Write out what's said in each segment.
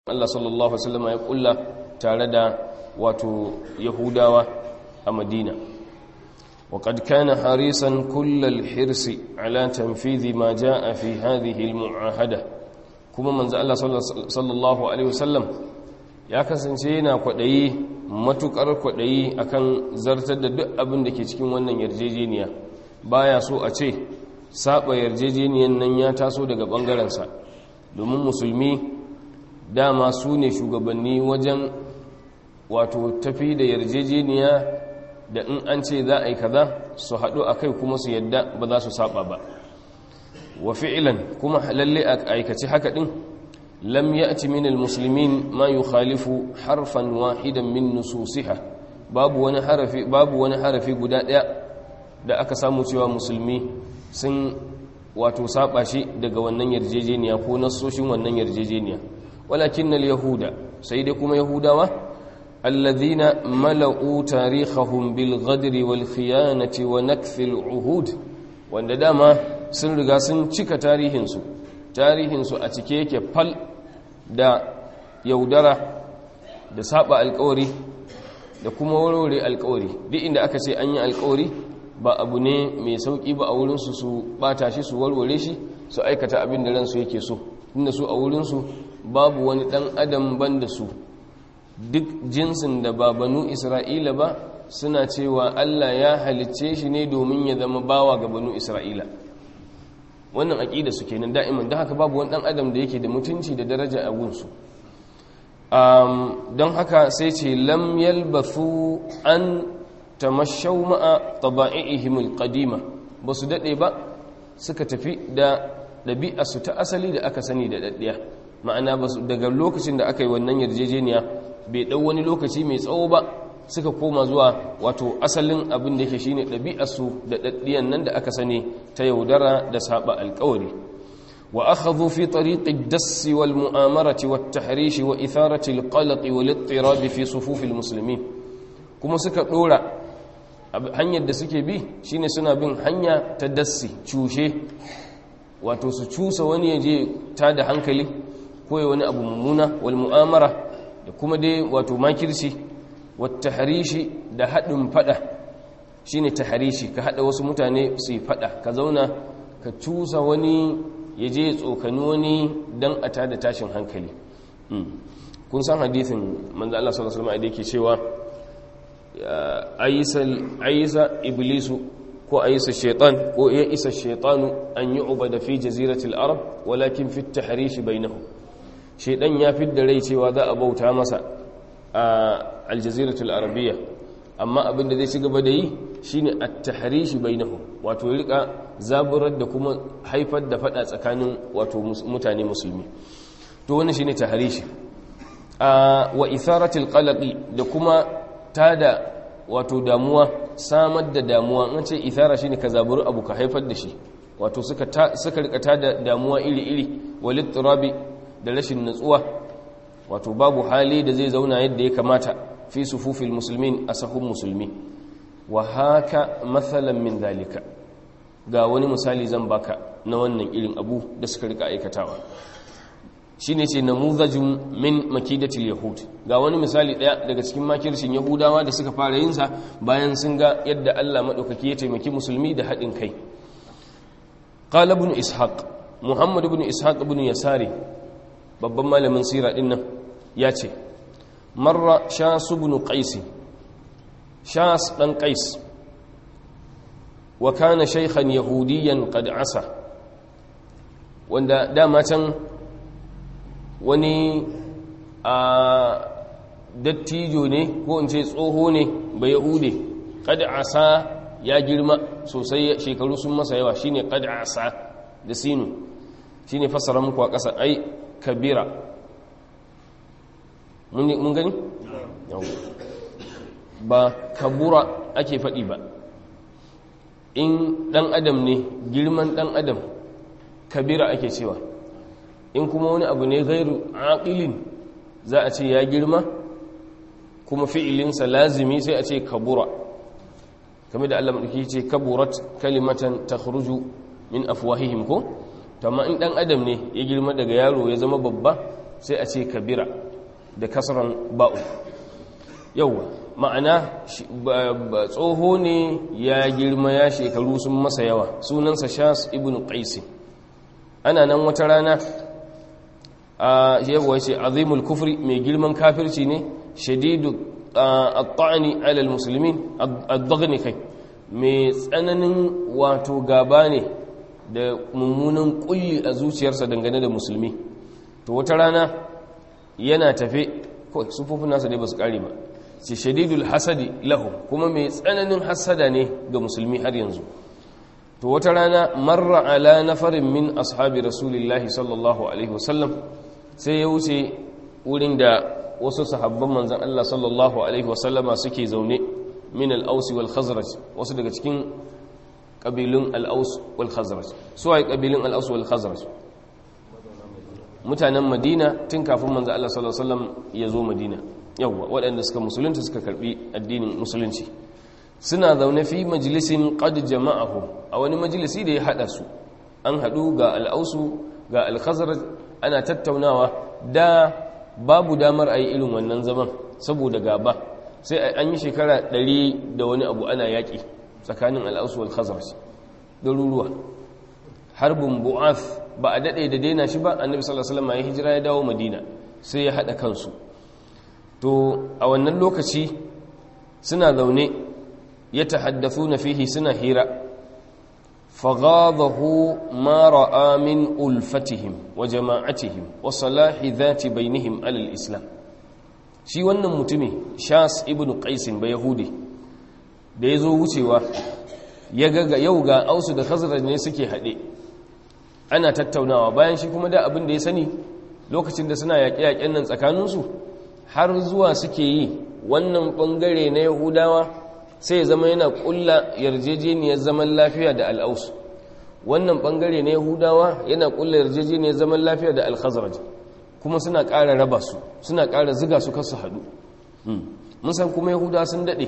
Allah sallallahu alaihi wasallam ya kulla tare da wato yahudawa a madina وقد كان حريصا كل الحرص على تنفيذ ما جاء في هذه المعاهدة كما من الله صلى الله عليه وسلم ya kasance yana kwaɗayi matuƙar kwaɗayi akan zartar da duk abin da ke cikin wannan yarjejeniya baya so a ce saba yarjejeniyan nan ya taso daga ɓangarensa domin musulmi dama su ne shugabanni wajen wato tafi da yarjejeniya da in an ce za a yi kaza su haɗu a kai kuma su yadda ba za su saba ba wa fi'ilan kuma lalle a aikaci haka ɗin lam ya'ti min almuslimin ma yukhalifu harfan wahidan min nususiha babu wani harafi babu wani harafi guda ɗaya da aka samu cewa musulmi sun wato saba shi daga wannan yarjejeniya ko nassoshin wannan yarjejeniya walakin yahuda sai dai kuma yahudawa الذين ملؤوا تاريخهم بالغدر والخيانة ونكث العهود wanda dama sun riga sun cika tarihinsu tarihinsu a cike yake fal da yaudara da saba alkawari da kuma warware alkawari duk inda aka ce an yi alkawari ba abu ne mai sauki ba a wurinsu su bata shi su warware shi su aikata abin da ransu yake so inda su a wurinsu babu wani dan adam ban da su duk jinsin da ba banu isra'ila ba suna cewa allah ya halicce shi ne domin ya zama bawa ga banu isra'ila wannan aƙida su kenan da'iman don haka babu wani ɗan adam da yake da mutunci da daraja a gunsu don haka sai ce lam yalbathu an tamashau ma'a taba'ihimul qadima ba su daɗe ba suka tafi da ɗabi'arsu ta asali da aka sani da ɗaɗɗiya ma'ana daga lokacin da aka yi wannan yarjejeniya bai ɗau wani lokaci mai tsawo ba suka koma zuwa wato asalin abin da yake shine ɗabi'arsu da ɗaɗɗiyan nan da aka sani ta yaudara da saba alƙawari wa akhadhu fi tariqi ad-dass wal mu'amarati wat tahrish wa itharati al-qalaq wal ittirab fi sufuf al-muslimin kuma suka dora hanyar da suke bi shine suna bin hanya ta dassi cushe wato su cusa wani yaje ta da hankali ko wani abu mummuna wal mu'amara da kuma dai wato makirci wata harishi da haɗin faɗa shi ne ta harishi ka haɗa wasu mutane su yi faɗa ka zauna ka cusa wani ya je tsokani wani don a tada tashin hankali kun san hadithin manzo Allah sallallahu alaihi wasallam yake cewa aisa iblisu ko aisa shaitan ko ya isa shaitanu an yi ubada fi jaziratil arab walakin fi tahrishi bainahum shaidan ya fidda rai cewa za a bauta masa a aljaziratul arabiya amma abin da zai ci gaba da yi shine at-tahrishi bainahum wato ya rika zaburar da kuma haifar da fada tsakanin wato mutane musulmi to wannan shine tahrishi wa itharatul qalaqi da kuma tada wato damuwa samar da damuwa an ce ithara shine ka zaburi abu ka haifar da shi wato suka suka rika tada damuwa iri iri walit turabi da rashin natsuwa wato babu hali da zai zauna yadda ya kamata fi sufufil musulmin a sahun musulmi wa haka matsalan min zalika ga wani misali zan baka na wannan irin abu da suka rika aikatawa shi ne ce namuzajin min makidatil yahud ga wani misali ɗaya daga cikin makircin yahudawa da suka fara yinsa bayan sun ga yadda allah maɗaukaki ya taimaki musulmi da haɗin kai قال ابن إسحاق محمد بن إسحاق بن يساري babban malamin sira din nan ya ce marra shasu bin qaisi shas dan qais wa kana shaykhan yahudiyan qad asa wanda dama can wani a dattijo ne ko in ce tsoho ne ba yahude qad asa ya girma sosai shekaru sun masa yawa shine qad asa da sinu shine fassara muku a ƙasa ai kabira mun gani? ba kabura ake faɗi ba in ɗan adam ne girman ɗan adam kabira ake cewa in kuma wani abu ne gairu aƙilin za a ce ya girma kuma fi'ilinsa lazimi sai a ce kabura kamar da Allah maɗauki ce kaburat kalimatan ta min afwahihim ko? tamma in dan adam ne ya girma daga yaro ya zama babba sai a ce kabira da kasran ba'u yauwa ma'ana tsoho ne ya girma ya shekaru sun masa yawa sunansa shas ibn qaisi ana nan wata rana a yawa ce azimul kufri mai girman kafirci ne shadidu at-ta'ni ala al-muslimin ad-daghni kai mai tsananin wato gaba ne da mummunan kulli a zuciyarsa dangane da musulmi to wata rana yana tafe ko sufofin nasa dai ba su kare ba ce shadidul hasadi lahu kuma mai tsananin hasada ne ga musulmi har yanzu to wata rana marra ala nafarin min ashabi rasulillahi sallallahu alaihi wasallam sai ya wuce wurin da wasu sahabban manzan Allah sallallahu alaihi wasallama suke zaune min al-aus wal khazraj wasu daga cikin kabilun al-aus wal khazraj su ai kabilun al-aus wal khazraj mutanen madina tun kafin manzan Allah sallallahu alaihi wasallam ya zo madina yawwa waɗanda suka musulunta suka karbi addinin musulunci suna zaune fi majalisin qad jama'ahu a wani majalisi da ya hada su an hadu ga al'ausu ga al-khazraj ana tattaunawa da babu damar ayi irin wannan zaman saboda gaba sai an yi shekara ɗari da wani abu ana yaƙi tsakanin al'ausu wal khazraj garuruwa harbin bu'ath ba a daɗe da daina shi ba annabi sallallahu alaihi wasallam ya hijira ya dawo madina sai ya hada kansu to a wannan lokaci suna zaune ya tahaddathu na fihi suna hira faghadahu ma ra'a min ulfatihim wa jama'atihim wa salahi dhati bainihim alal islam shi wannan mutumi shas ibn qais ba yahudi da yazo wucewa ya ga yau ga ausu da khazraj ne suke hade ana tattaunawa bayan shi kuma da abin da ya sani lokacin da suna yaƙe-yaƙen nan tsakaninsu har zuwa suke yi wannan bangare na yahudawa sai ya zama yana kulla yarjejeniyar zaman lafiya da al'aus wannan bangare na yahudawa yana kulla yarjejeniyar zaman lafiya da al-khazraj kuma suna ƙara raba su suna ƙara ziga su kasu haɗu mun san kuma yahudawa sun daɗe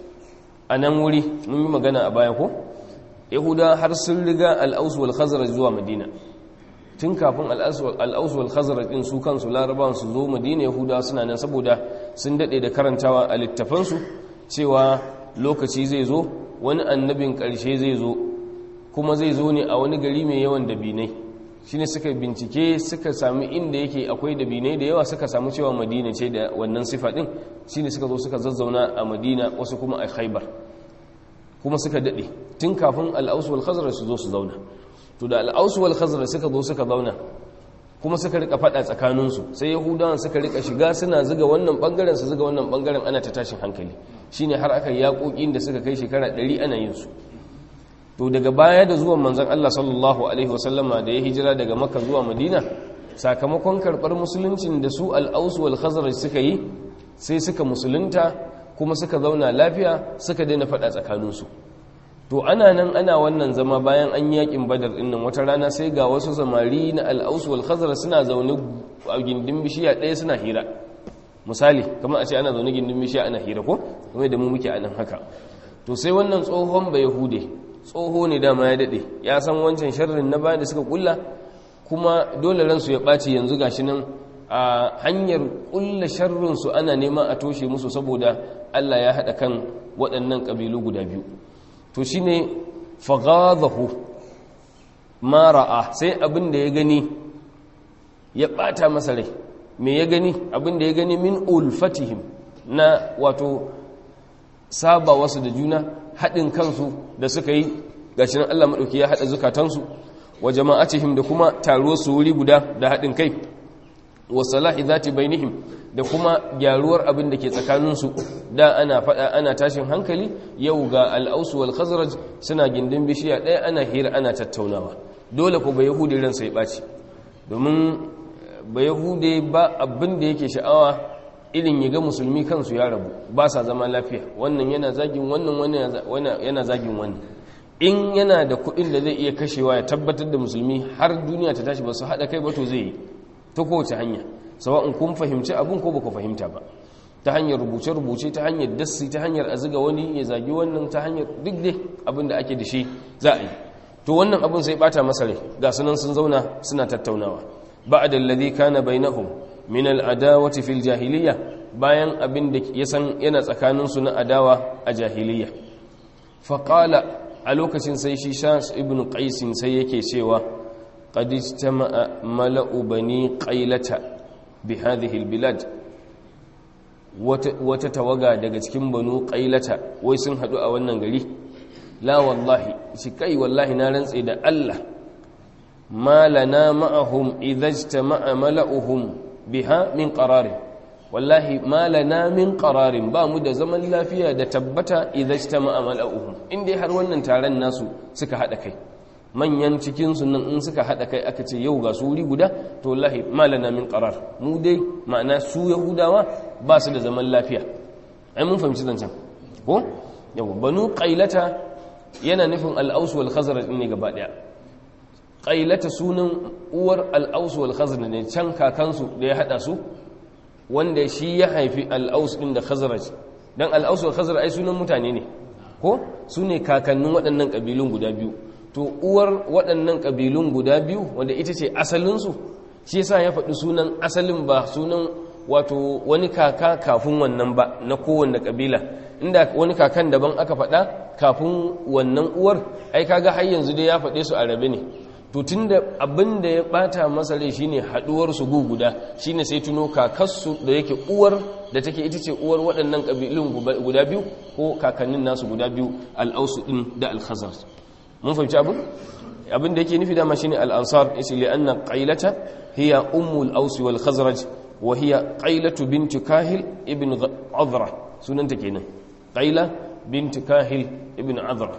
a nan wuri mun yi magana a baya ko yahudawa har sun riga al'aus wal khazraj zuwa madina tun kafin al'ausu wal khazraj din su kansu larabawan su zo madina yahudawa suna nan saboda sun dade da karantawa a littafansu cewa lokaci zai zo wani annabin karshe zai zo kuma zai zo ne a wani gari mai yawan dabinai shine suka bincike suka sami inda yake akwai dabinai da yawa suka samu cewa madina ce da wannan sifa din shine suka zo suka zazzauna a madina wasu kuma a khaibar kuma suka dade tun kafin al'ausu wal khazraj su zo su zauna to da al'ausu wal khazraj suka zo suka zauna kuma suka rika fada tsakaninsu sai yahudawan suka rika shiga suna zuga wannan bangaren su zuga wannan bangaren ana ta tashin hankali shine har aka yaƙoƙin da suka kai shekara 100 ana yin su to daga baya da zuwan manzon Allah sallallahu alaihi wasallama da ya hijira daga Makka zuwa Madina sakamakon karbar musuluncin da su al-Aus wal Khazraj suka yi sai suka musulunta kuma suka zauna lafiya suka daina fada tsakaninsu to ana nan ana wannan zama bayan an yakin badar din nan wata rana sai ga wasu samari na al-Aus wal Khazraj suna zaune a gindin bishiya ɗaya suna hira misali kamar a ce ana zaune gindin bishiya ana hira ko kuma da mu muke a nan haka to sai wannan tsohon ba yahude tsoho ne dama ya dade ya san wancan sharrin na bayan da suka kulla kuma dole ransu ya ɓaci yanzu gashi nan a hanyar kulla sharrinsu ana nema a toshe musu saboda Allah ya haɗa kan waɗannan ƙabilu guda biyu to shi ne fagadahu mara'a sai abin da ya gani ya ɓata masa rai me ya gani abin da ya gani min ulfatihim na wato saba wasu da juna haɗin kansu da suka yi gashi nan Allah maɗauki ya haɗa zukatansu wa jama'atihim da kuma taruwar su wuri guda da haɗin kai wa salahi zati bainihim da kuma gyaruwar abin da ke tsakaninsu da ana faɗa ana tashin hankali yau ga al'ausu wal khazraj suna gindin bishiya ɗaya ana hira ana tattaunawa dole ko ba yahudi ransa ya ɓaci domin ba yahude ba abin da yake sha'awa irin ya ga musulmi kansu ya rabu ba sa zama lafiya wannan yana zagin wannan wannan yana zagin wannan in yana da kuɗin da zai iya kashewa ya tabbatar da musulmi har duniya ta tashi ba su haɗa kai ba to zai yi ta kowace hanya sawa'un kun fahimci abin ko baka fahimta ba ta hanyar rubuce-rubuce ta hanyar dassi ta hanyar a ziga wani ya zagi wannan ta hanyar duk dai abin da ake da shi za a yi to wannan abin sai bata masa rai ga sunan sun zauna suna tattaunawa ba'da alladhi kana bainahum min al'adawati fil jahiliya bayan abin da ya san yana tsakaninsu na adawa a jahiliya faƙala a lokacin sai shi shas ibn qaisin sai yake cewa qad ijtama'a mala'u bani qailata bi hadhihi albilad wata tawaga daga cikin banu qailata wai sun hadu a wannan gari la wallahi shi kai wallahi na rantse da Allah ma lana ma'ahum idza ijtama'a mala'uhum biha min qararin wallahi ma lana min qararin ba mu da zaman lafiya da tabbata idza ijtama'a mala'uhum inda har wannan taron nasu suka hada kai manyan cikin su nan in suka hada kai aka ce yau ga su wuri guda to wallahi ma lana min qarar mu dai ma'ana su yahudawa ba su da zaman lafiya ai mun fahimci zancen ko yau banu qailata yana nufin al-aus wal khazraj ne gaba daya qailata sunan uwar al-aus wal khazraj ne can kakansu da ya hada su wanda shi ya haifi al'aus ɗin da khazaraj don al'aus da khazaraj ai sunan mutane ne ko su ne kakannin waɗannan ƙabilun guda biyu to uwar waɗannan ƙabilun guda biyu wanda ita ce asalinsu shi yasa ya faɗi sunan asalin ba sunan wato wani kaka kafin wannan ba na kowanne ƙabila inda wani kakan daban aka faɗa kafin wannan uwar ai kaga har yanzu dai ya faɗe su a rabe ne to tunda abin da ya bata masa rai shine haduwar su gu guda shine sai tuno kakarsu da yake uwar da take ita ce uwar waɗannan kabilun guda biyu ko kakannin nasu guda biyu al-ausu din da al-khazraj mun fahimci abin abin da yake nufi dama shine al-ansar yace li anna qailata hiya ummu al-aus wal khazraj wa hiya qailatu bint kahil ibn azra sunanta kenan qaila bint kahil ibn azra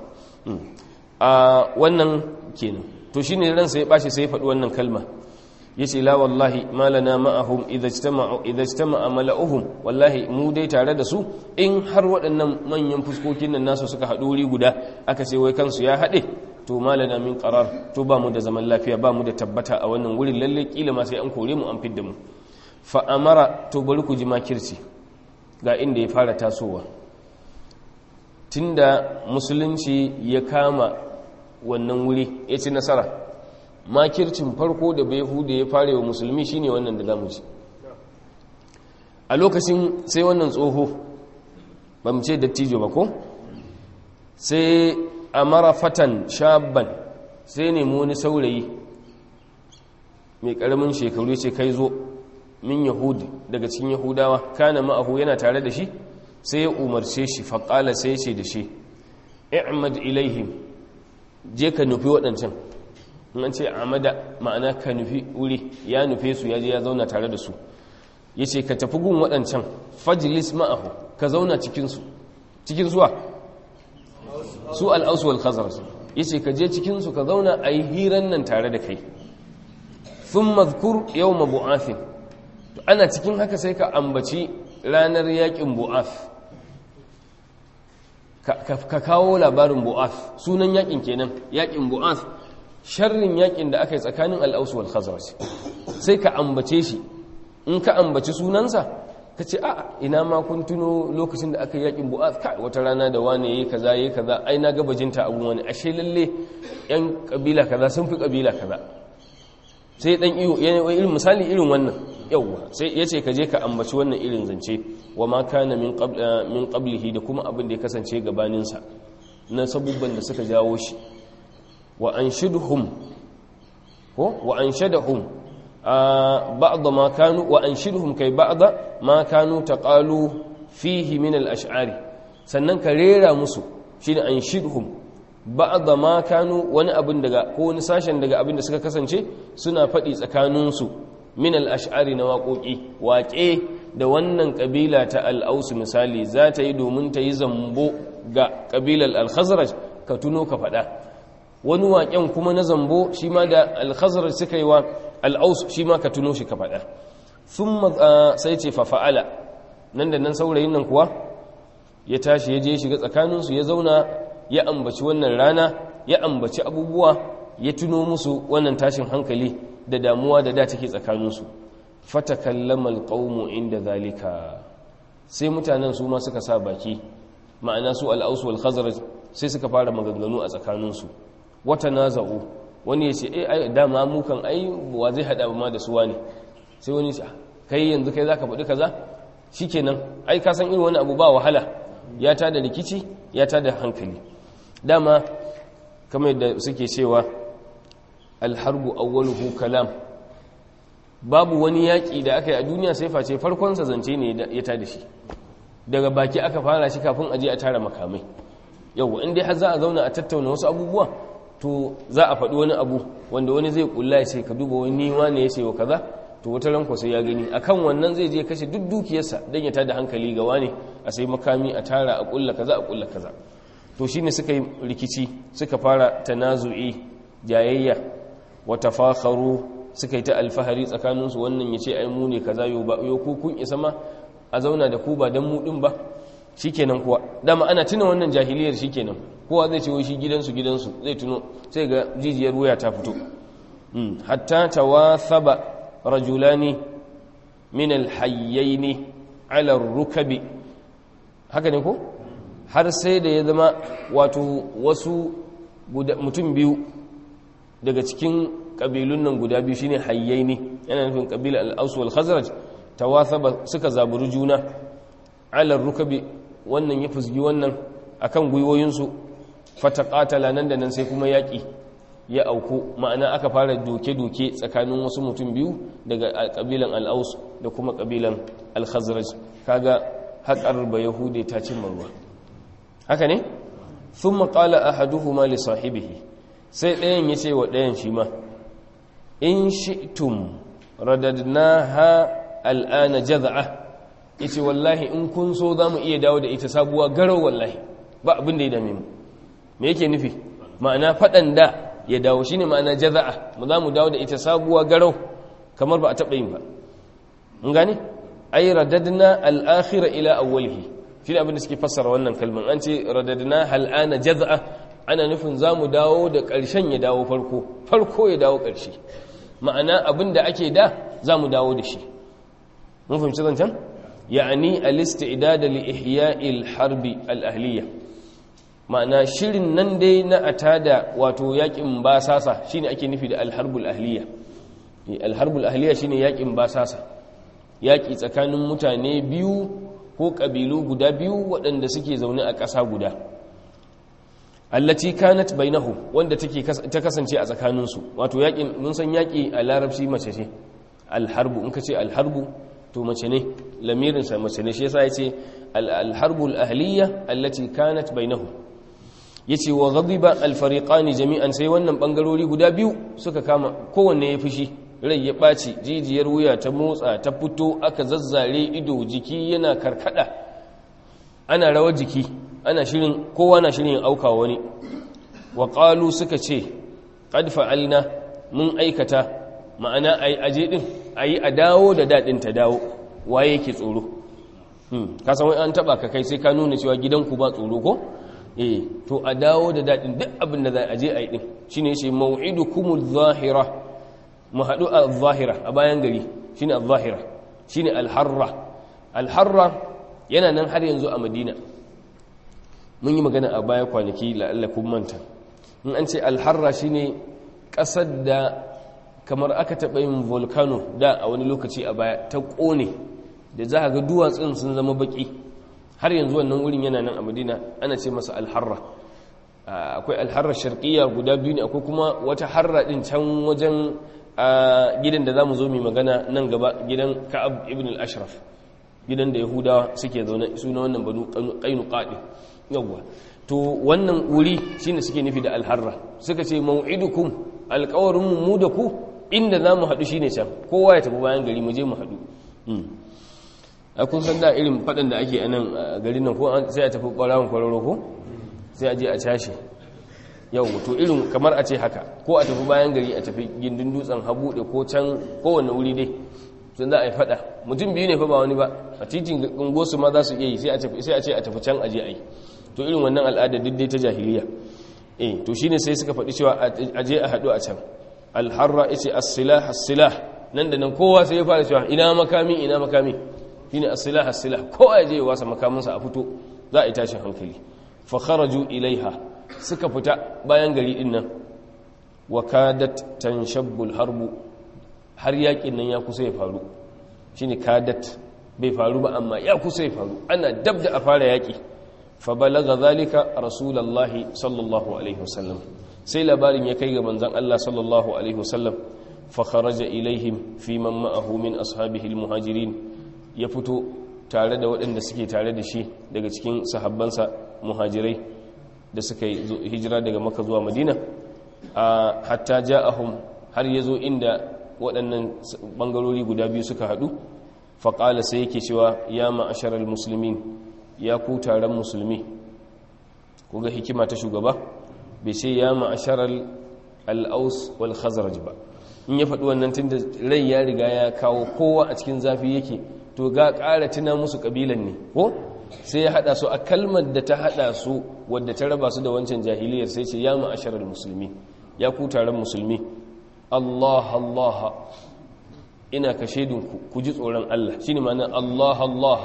a wannan kenan to shi ne ransa ya ɓace sai ya faɗi wannan kalma ya ce la wallahi malana ma'ahum idajtama'a mala'uhum wallahi mu dai tare da su in har waɗannan manyan fuskokin nan nasu suka haɗu wuri guda aka ce wai kansu ya haɗe to malana min qarar to ba mu da zaman lafiya ba mu da tabbata a wannan wurin lalle kila ma sai an kore mu an fidda mu fa amara to bari ku ji makirci ga inda ya fara tasowa tunda musulunci ya kama wannan wuri ya ci nasara makircin farko da bai hude ya fara wa musulmi shine wannan da zamu ci a lokacin sai wannan tsoho ba mu ce dattijo ba ko sai a mara fatan shabban sai nemi wani saurayi mai karamin shekaru ce kai zo min yahudi daga cikin yahudawa kana ma'ahu yana tare da shi sai ya umarce shi faƙala sai ya ce da shi i'mad ilaihim je ka nufi waɗancan an ce amada ma'ana ka nufi wuri ya nufe su ya je ya zauna tare da su ya ce ka tafi gun waɗancan fajilis ma'ahu ka zauna cikinsu cikin zuwa su al'ausu wal khazar ya ce ka je cikinsu ka zauna a yi hiran nan tare da kai sun mazkur yau ma bu'afin ana cikin haka sai ka ambaci ranar yakin bu'af ka kawo labarin bu'af sunan yakin kenan yakin bu'af sharrin yakin da aka yi tsakanin al'ausu wal khazraj sai ka ambace shi in ka ambaci sunansa ka ce a ina ma kun tuno lokacin da aka yi yakin bu'af kai wata rana da wane yayi kaza yayi kaza ai na gabajinta abun wani ashe lalle yan kabila kaza sun fi kabila kaza sai dan iyo irin misali irin wannan yawwa sai yace ka je ka ambaci wannan irin zance wa ma kana min min qablihi da kuma abin da ya kasance gabanin sa na sabubban da suka jawo shi wa anshidhum ko wa anshadahum ba'd ma kanu wa anshidhum kai ba'd ma kanu taqalu fihi min al-ash'ari sannan ka rera musu shine anshidhum ba'd ma kanu wani abin daga ko wani sashen daga abin da suka kasance suna faɗi tsakaninsu min al-ash'ari na waƙoƙi waƙe da wannan ƙabila ta al-aus misali za ta yi domin ta yi zambo ga ƙabilar al-khazraj ka tuno ka faɗa wani waƙen kuma na zambo shi ma da al-khazraj suka yi wa al-aus shi ma ka tuno shi ka faɗa thumma sai ce fa fa'ala nan da nan saurayin nan kuwa ya tashi ya je shiga tsakaninsu ya zauna ya ambaci wannan rana ya ambaci abubuwa ya tuno musu wannan tashin hankali da damuwa da da take tsakaninsu fatakallama alqawmu inda zalika sai mutanen su ma suka sa baki ma'ana su al-aus wal khazraj sai suka fara maganganu a tsakaninsu wata naza'u wani ya ce eh dama mu kan ai wa zai hada ma da su wani sai wani ya kai yanzu kai zaka faɗi kaza shikenan ai ka san irin wani abu ba wahala ya tada rikici ya tada hankali dama kamar yadda suke cewa alharbu awwaluhu kalam babu wani yaƙi da aka yi a duniya sai face farkonsa zance ne ya tada shi daga baki aka fara shi kafin aje a tara makamai yau in dai har za a zauna a tattauna wasu abubuwa to za a faɗi wani abu wanda wani zai kulla ya ce ka duba wani wane ya ce wa kaza to wata ranko sai ya gani akan wannan zai je kashe duk dukiyarsa don ya tada hankali ga wane a sai makami a tara a kulla kaza a kulla kaza to shine suka yi rikici suka fara tanazu'i jayayya wa tafakharu suka yi ta alfahari tsakaninsu wannan ya ce ai mu ne kaza yo ba yo ku kun isa ma a zauna da ku ba dan mu din ba shikenan kuwa dama ana tuna wannan jahiliyar shikenan kowa zai ce wai shi gidansu gidansu zai tuno sai ga jijiyar wuya ta fito hatta tawathaba rajulani min alhayyaini ala rukabi haka ne ko har sai da ya zama wato wasu mutum biyu daga cikin kabilun nan guda biyu shine hayyaini yana nufin kabila al-aus wal khazraj tawathaba suka zaburi juna ala rukabi wannan ya fusgi wannan akan gwiwoyinsu fataqatala nan da nan sai kuma yaki ya auku ma'ana aka fara doke-doke tsakanin wasu mutum biyu daga kabilan al-aus da kuma kabilan al-khazraj kaga haƙar ba yahude ta cimma ruwa haka ne thumma qala ahaduhuma li sahibihi sai ɗayan ya ce wa ɗayan shi ma in shi'tum radadnaha al'ana jaz'a yace wallahi in kun so zamu iya dawo da ita sabuwa garau wallahi ba abin da ya dame mu me yake nufi ma'ana fadan da ya dawo shine ma'ana jaz'a mu zamu dawo da ita sabuwa garau kamar ba a taba yin ba mun gane ay radadna al-akhira ila awwalihi shine abin da suke fassara wannan kalman an ce radadna al'ana jaz'a ana nufin zamu dawo da ƙarshen ya dawo farko farko ya dawo ƙarshe ma'ana abin da ake da za mu dawo da shi mun fahimci zancen ya'ani al-istidada li ihya'il harbi al-ahliya ma'ana shirin nan dai na atada wato yakin basasa shine ake nufi da al-harbul ahliya al-harbul ahliya shine yakin basasa yaki tsakanin mutane biyu ko kabilu guda biyu waɗanda suke zaune a ƙasa guda allati kanat bainahu wanda take ta kasance a tsakaninsu wato yakin mun san yaki a larabci mace ce alharbu in ka ce alharbu to mace ne lamirin sa mace ne shi yasa yace alharbu alahliya allati kanat bainahu yace wa ghadiba alfariqani jami'an sai wannan bangarori guda biyu suka kama kowanne ya fushi rai ya ɓaci jijiyar wuya ta motsa ta fito aka zazzare ido jiki yana karkada ana rawar jiki ana shirin kowa na shirin auka wani wa qalu suka ce qad fa'alna mun aikata ma'ana ai aje din ayi a dawo da dadin ta dawo waye yake tsoro hmm ka san wai an taba ka kai sai ka nuna cewa gidanku ba tsoro ko eh to a dawo da dadin duk abin da za a je ayi din shine yace mau'idukumul zahira mu hadu a zahira a bayan gari shine al-zahira shine al-harra al-harra yana nan har yanzu a madina mun yi magana a baya kwanaki la'allakun manta in an ce alharra shine ƙasar da kamar aka taɓa yin volcano da a wani lokaci a baya ta ƙone da za a ga duwatsun sun zama baƙi har yanzu wannan wurin yana nan a madina ana ce masa alharra akwai alharra sharqiyya guda biyu ne akwai kuma wata harra ɗin can wajen gidan da za mu zo mai magana nan gaba gidan ka'ab ibn al-ashraf gidan da yahudawa suke zaune suna wannan banu qainuqa din yawwa to wannan wuri shine suke nufi da alharra suka ce mau'idukum alqawarin mu da ku inda zamu hadu shine can kowa ya tafi bayan gari mu je mu hadu a kun san da irin fadan da ake anan garin nan ko sai a tafi barawon kwararo ko sai a je a cashe yau to irin kamar a ce haka ko a tafi bayan gari a tafi gindin dutsen habuɗe ko can kowane wuri dai sun za a yi fada mutum biyu ne fa ba wani ba a titin gungosu ma za su iya yi sai a ce a tafi can aje a yi to irin wannan al'ada duk dai ta jahiliya eh to shine sai suka faɗi cewa aje a haɗu a can alharra yace as-silah as-silah nan da nan kowa sai ya fara cewa ina makami ina makami shine as-silah as-silah kowa ya je ya wasa makaminsa a fito za a yi tashin hankali fa kharaju ilaiha suka fita bayan gari din nan wa kadat tanshabbu al-harbu har yakin nan ya kusa ya faru shine kadat bai faru ba amma ya kusa ya faru ana dab da a fara yaƙi fa balaga zalika rasulullahi sallallahu alaihi wasallam sai labarin ya kai ga manzon Allah sallallahu alaihi wasallam fa kharaja ilaihim fi man ma'ahu min ashabihi almuhajirin ya fito tare da waɗanda suke tare da shi daga cikin sahabbansa muhajirai da suka yi hijira daga maka zuwa madina a hatta ja'ahum har ya zo inda waɗannan ɓangarori guda biyu suka haɗu faƙala sai yake cewa ya ma'asharar musulmin ya ku taron musulmi ku ga hikima ta shugaba bai ce ya ma'asharar al'aus wal khazaraj ba in ya faɗi wannan tun da rai ya riga ya kawo kowa a cikin zafi yake to ga ƙara tuna musu ƙabilan ne ko sai ya haɗa su a kalmar da ta haɗa su wadda ta raba su da wancan jahiliyar sai ce ya ma'asharar musulmi ya ku taron musulmi Allah Allah ina ka shaidinku ku ji tsoron Allah shine ma'anar Allah Allah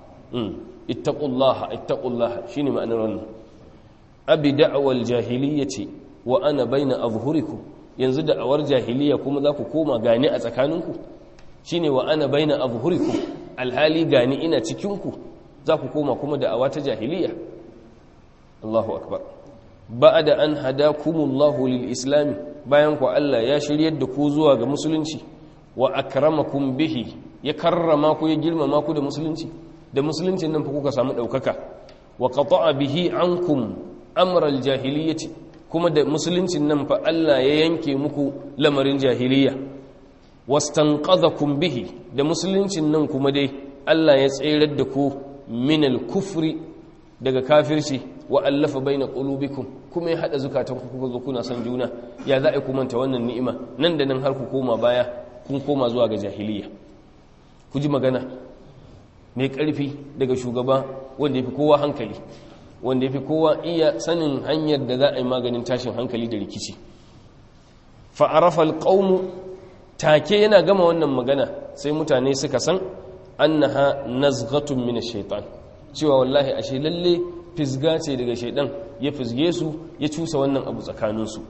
ittaqullaha ittaqullaha shine ma'anar wannan abi da'wal jahiliyyati wa ana baina azhurikum yanzu da'awar jahiliya kuma za ku koma gani a tsakaninku shine wa ana baina azhurikum alhali gani ina cikinku za ku koma kuma da'awa ta jahiliya Allahu akbar ba'da an hadakumullahu lil islami bayan ku Allah ya shiryar da ku zuwa ga musulunci wa akramakum bihi ya karrama ku ya girmama ku da musulunci da musuluncin nan fa kuka samu daukaka wa qata'a bihi ankum amral jahiliyyati kuma da musuluncin nan fa Allah ya yanke muku lamarin jahiliya wastanqadhakum bihi da musuluncin nan kuma dai Allah ya tsirar da ku min al-kufri daga kafirci wa allafa baina qulubikum kuma ya hada zukatanku kuka zo kuna son juna ya za a ku manta wannan ni'ima nan da nan har ku koma baya kun koma zuwa ga jahiliya ku ji magana mai ƙarfi daga shugaba wanda ya fi kowa hankali wanda ya fi kowa iya sanin hanyar da za a yi maganin tashin hankali da rikici fa'arafa alƙaunu take yana gama wannan magana sai mutane suka san annaha nazghatun min shaitan cewa wallahi ashe lalle fisga ce daga shaidan ya fisge su ya cusa wannan abu tsakaninsu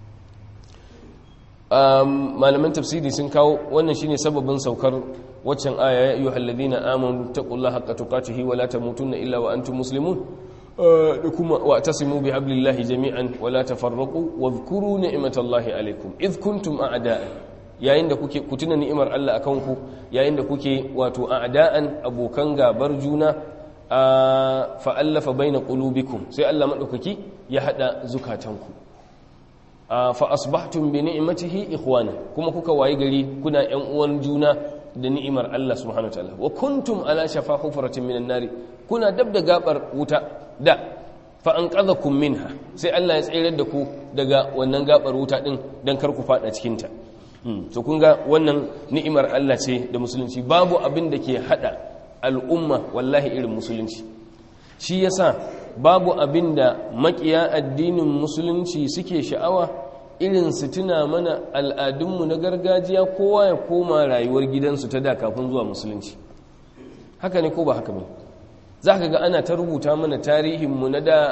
malaman tafsiri sun kawo wannan shine sababin saukar waccan aya ya ayyuhal ladina amanu taqullaha haqqa tuqatihi wa la tamutunna illa wa antum muslimun da kuma wa tasimu bi hablillahi jami'an wa la tafarraqu wa dhkuru ni'matallahi alaykum id kuntum a'da'a yayin da kuke kutuna ni'imar Allah akan ku yayin da kuke wato a'da'an abokan gabar juna fa allafa baina qulubikum sai Allah madaukaki ya hada zukatanku fa asbahtum bi ni'matihi ikhwana kuma kuka wayi gari kuna ƴan uwan juna da ni'imar Allah subhanahu wataala wa kuntum ala shafa hufratin minan nari kuna dab da gabar wuta da fa anqadhakum minha sai Allah ya tsayar da ku daga wannan gabar wuta din dan kar ku fada cikin ta to kun ga wannan ni'imar Allah ce da musulunci babu abin da ke hada al'umma wallahi irin musulunci shi yasa babu abin da makiya addinin musulunci suke sha'awa irin su tuna mana al'adunmu na gargajiya kowa ya koma rayuwar gidansu ta da kafin zuwa musulunci haka ne ko ba haka ba za ka ga ana ta rubuta mana tarihinmu na da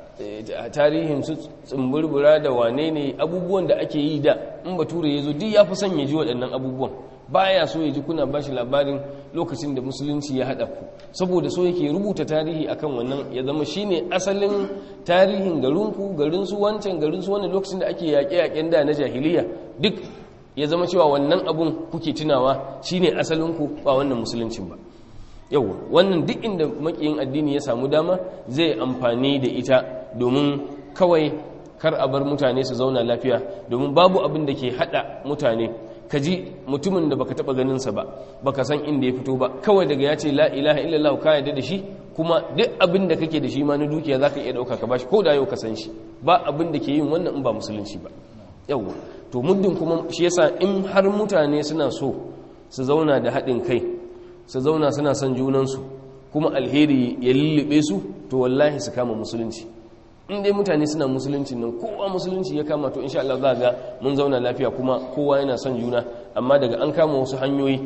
tarihin su tsumburbura da wane ne abubuwan da ake yi da in bature ya zo duk ya fi son ya ji waɗannan abubuwan baya so ya ji kuna bashi labarin lokacin da musulunci ya haɗa ku saboda so yake rubuta tarihi akan wannan ya zama shine asalin tarihin garinku garinsu wancan garinsu wannan lokacin da ake yaƙe-yaƙen da na jahiliya duk ya zama cewa wannan abun kuke tunawa shine asalinku ba wannan musuluncin ba yau wannan duk inda makiyin addini ya samu dama zai amfani da ita domin kawai kar a bar mutane su zauna lafiya domin babu abin da ke hada mutane ka ji mutumin da baka taba ganinsa ba baka san inda ya fito ba kawai daga ya ce la ilaha illallah ka yarda da shi kuma duk abin da kake da shi ma na dukiya zaka iya dauka ka bashi ko da yau ka san shi ba abin da ke yin wannan in ba musulunci ba yawa to muddin kuma shi yasa in har mutane suna so su zauna da haɗin kai su zauna suna son junansu kuma alheri ya lullube su to wallahi su kama musulunci in dai mutane suna musulunci nan kowa musulunci ya kama to insha Allah za ga mun zauna lafiya kuma kowa yana son juna amma daga an kama wasu hanyoyi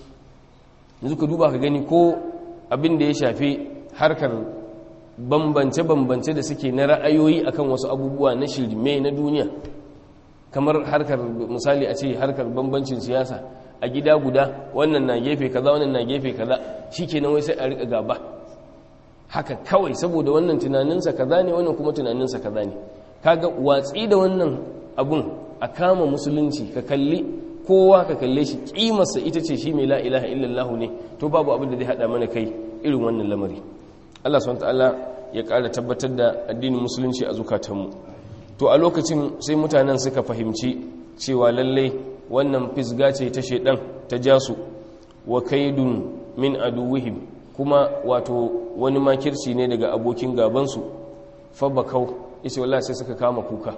yanzu ka duba ka gani ko abin da ya shafi harkar bambance-bambance da suke na ra'ayoyi akan wasu abubuwa na shirme na duniya kamar harkar misali a ce harkar bambancin siyasa a gida guda wannan na gefe kaza wannan na gefe kaza shikenan wai sai a rika gaba haka kawai saboda wannan tunaninsa kaza ne wannan kuma tunaninsa kaza ne kaga watsi da wannan abun a kama musulunci ka kalli kowa ka kalle shi kimarsa ita ce shi mai la ilaha illallah ne to babu abin da zai hada mana kai irin wannan lamari Allah subhanahu ta'ala ya ƙara tabbatar da addinin musulunci a zukatanmu to a lokacin sai mutanen suka fahimci cewa lallai wannan fisga ce ta shedan ta jasu wa kaidun min aduwihim kuma wato wani makirci ne daga abokin gabansu fa bakau yace wallahi sai suka kama kuka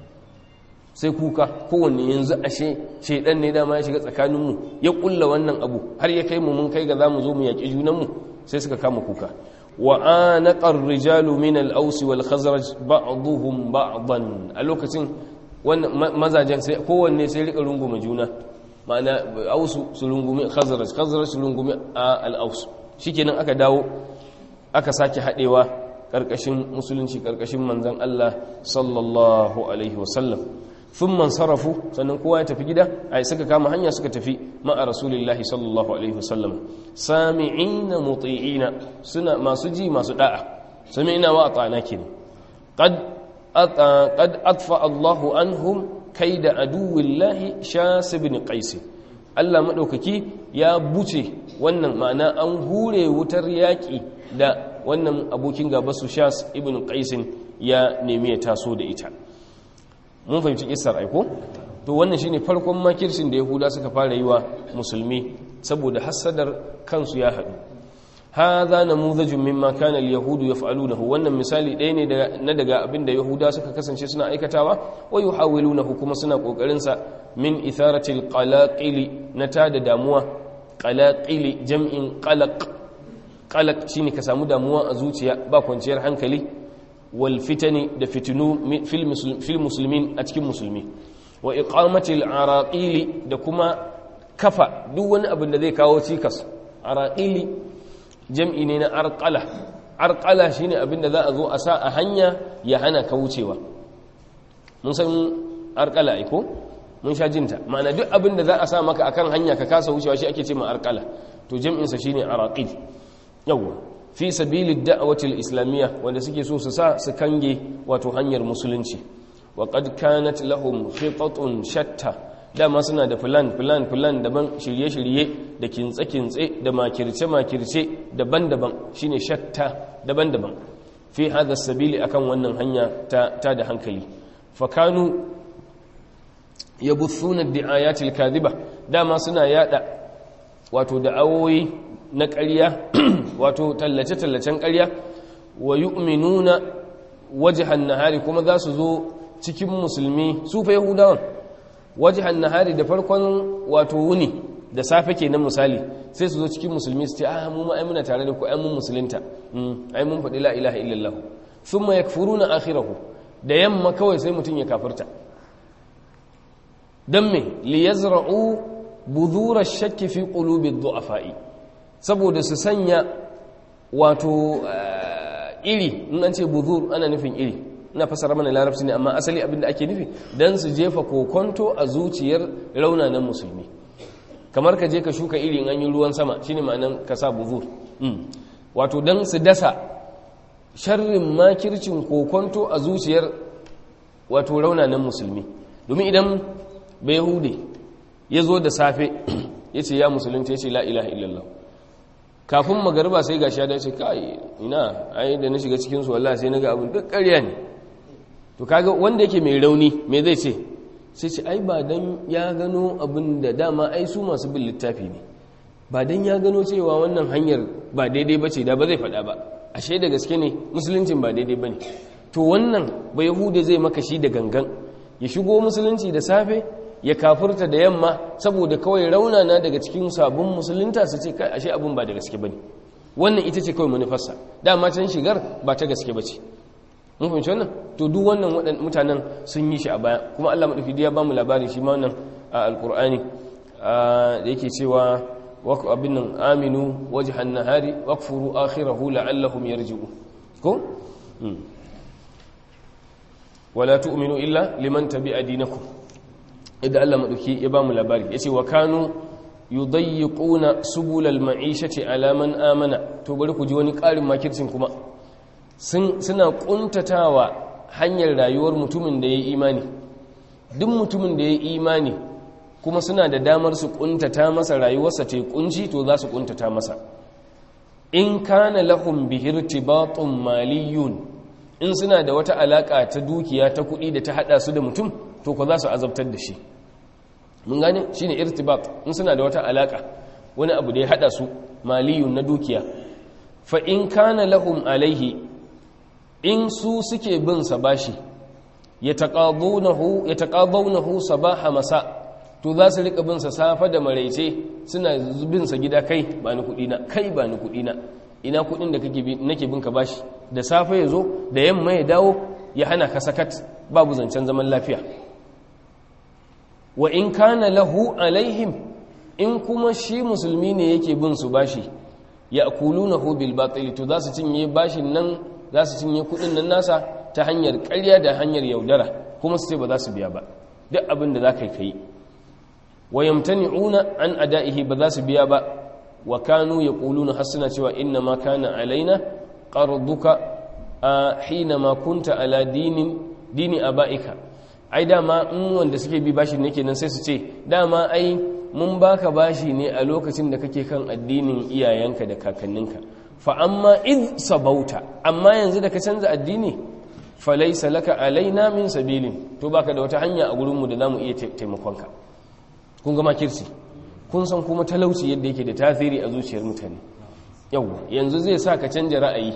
sai kuka kowanne yanzu ashe shedan ne dama ya shiga tsakaninmu ya kulla wannan abu har ya kai mu mun kai ga zamu zo mu yaki junanmu sai suka kama kuka wa anaqar rijalu min al-aws wal khazraj ba'dhum ba'dan a lokacin wannan mazajen sai kowanne sai rika rungume juna ma'ana ausu su rungume khazraj khazraj su rungume al-aws shikenan aka dawo aka sake hadewa karkashin musulunci karkashin manzon Allah sallallahu alaihi wasallam thumma sarafu sannan kowa ya tafi gida ai suka kama hanya suka tafi ma'a rasulillahi sallallahu alaihi wasallam sami'ina muti'ina suna masu ji masu da'a sami'ina wa ata'na kin qad qad atfa Allahu anhum kaida aduwillahi shas ibn qais Allah madaukaki ya buce wannan ma'ana an hure wutar yaki da wannan abokin gaba su shas ibn qais ya nemi ya taso da ita mun fahimci kissar aiko to wannan shine farkon makircin da yahuda suka fara yi wa musulmi saboda hasadar kansu ya haɗu hadha namudhajun mimma kana al-yahudu yaf'alunahu wannan misali ɗaya ne na daga abin da yahuda suka kasance suna aikatawa wa yuhawilunahu kuma suna kokarin sa min itharatil qalaqili na tada damuwa qalaqili jam'in qalaq qalaq shine ka samu damuwa a zuciya ba kwanciyar hankali wal fitani da fitinu fil muslimin a cikin musulmi wa iqamatil araqili da kuma kafa duk wani abin da zai kawo cikas araqili jam'i ne na arqala arqala shine abin da za a zo a sa a hanya ya hana ka wucewa mun san arqala ai ko mun sha jinta ma'ana duk abin da za a sa maka akan hanya ka kasa wucewa shi ake ce ma arqala to jam'in sa shine araqil yawa fi sabilid da'wati al-islamiyya wanda suke so su sa su kange wato hanyar musulunci wa qad kanat lahum khitatun shatta dama suna da plan plan plan daban shirye-shirye da kintse-kintse da makirce-makirce daban-daban shine shatta daban-daban fi hada sabili akan wannan hanya ta, ta da hankali fakanu yabuthuna di'ayatil kadhiba dama suna yada wato da'awoyi na ƙarya wato tallace-tallacen ƙarya wa yu'minuna wajhan nahari kuma za su zo cikin musulmi su fa yahudawan wajhan nahari da farkon wato wuni da safe kenan misali sai su zo cikin musulmi su ce ah mu ma ai muna tare da ku ai mun musulunta ai mun faɗi la ilaha illallah thumma yakfuruna akhirahu da yamma kawai sai mutun ya kafirta dan me li yazra'u budhura ash-shakk fi qulubi ad-du'afa'i saboda su sanya wato iri in an ce budhur ana nufin iri ina fasara mana larabci ne amma asali abin da ake nufi dan su jefa kokonto a zuciyar raunanan musulmi kamar ka je ka shuka iri in an yi ruwan sama shine ma'anan ka sa buzur wato dan su dasa sharrin makircin kokonto a zuciyar wato raunanan musulmi domin idan bai hude ya zo da safe ya ce ya musulunta ya ce la ilaha illallah kafin magariba sai gashi ya dace kai ina ai da na shiga cikin su wallahi sai naga abin duk ƙarya ne to kaga wanda yake mai rauni me zai ce sai ce ai ba dan ya gano abin da dama ai su masu bin littafi ne ba dan ya gano cewa wannan hanyar ba daidai bace da ba zai faɗa ba ashe da gaske ne musuluncin ba daidai bane to wannan ba yahude zai maka shi da gangan ya shigo musulunci da safe ya kafurta da yamma saboda kawai raunana daga cikin sabon musulunta su ce kai ashe abin ba da gaske bane wannan ita ce kawai manufarsa dama can shigar ba ta gaske bace mun fahimci wannan to duk wannan waɗannan mutanen sun yi shi a baya kuma Allah madauki ya ba mu labari shi ma wannan a alqur'ani da yake cewa abin nan aminu wajhan nahari waqfuru akhirahu la'allahum yarji'un ko wala tu'minu illa liman tabi'a dinakum idan Allah madauki ya ba mu labari yace wa kanu yudayyiquna subulal ma'ishati ala man amana to bari ku ji wani ƙarin makircin kuma suna kuntatawa hanyar rayuwar mutumin da ya yi imani duk mutumin da ya yi imani kuma suna da damar su kuntata masa rayuwarsa ta kunci to za su kuntata masa in kana lahum bihirtibatun maliyun in suna da wata alaka ta dukiya ta kuɗi da ta hada su da mutum to ko za su azabtar da shi mun gane shine irtibat in suna da wata alaka wani abu da ya hada su maliyun na dukiya fa in kana lahum alaihi in su suke bin sa bashi yataqadunahu yataqadawnahu sabaha masa to za su rika bin sa safa da maraice suna bin sa gida kai ba ni kudi na kai ba ni kudi na ina kudin da kake nake bin ka bashi da safe yazo da yamma ya dawo ya hana ka sakat babu zancen zaman lafiya wa in kana lahu alaihim in kuma shi musulmi ne yake bin su bashi ya akulunahu bil batil to za su cinye bashin nan za su cinye kudin nan nasa ta hanyar ƙarya da hanyar yaudara kuma su ce ba za su biya ba duk abin da za ka yi kai wa yamtani'una an ada'ihi ba za su biya ba wa kanu yaquluna hasuna cewa inna ma kana alaina qarduka hina ma kunta ala dinin dini abaika ai dama in wanda suke bi bashi ne kenan sai su ce dama ai mun baka bashi ne a lokacin da kake kan addinin iyayenka da kakanninka fa amma id sabauta amma yanzu da ka canza addini falaisa laka alaina min sabilin to baka da wata hanya a gurinmu da zamu iya taimakonka kun ga makirci kun san kuma talauci yadda yake da tasiri a zuciyar mutane yau yanzu zai sa ka canja ra'ayi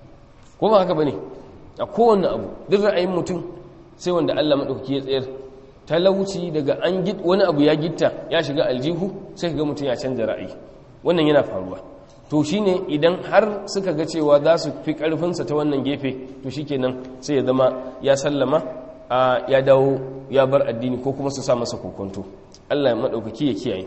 ko ba haka bane a kowanne abu duk ra'ayin mutum sai wanda Allah madaukaki ya tsayar talauci daga an git wani abu ya gitta ya shiga aljihu sai ga mutum ya canja ra'ayi wannan yana faruwa to shine idan har suka ga cewa za su fi karfinsa ta wannan gefe to shikenan sai ya zama ya sallama a ya dawo ya bar addini ko kuma su sa masa kokonto Allah ya madaukaki ya kiyaye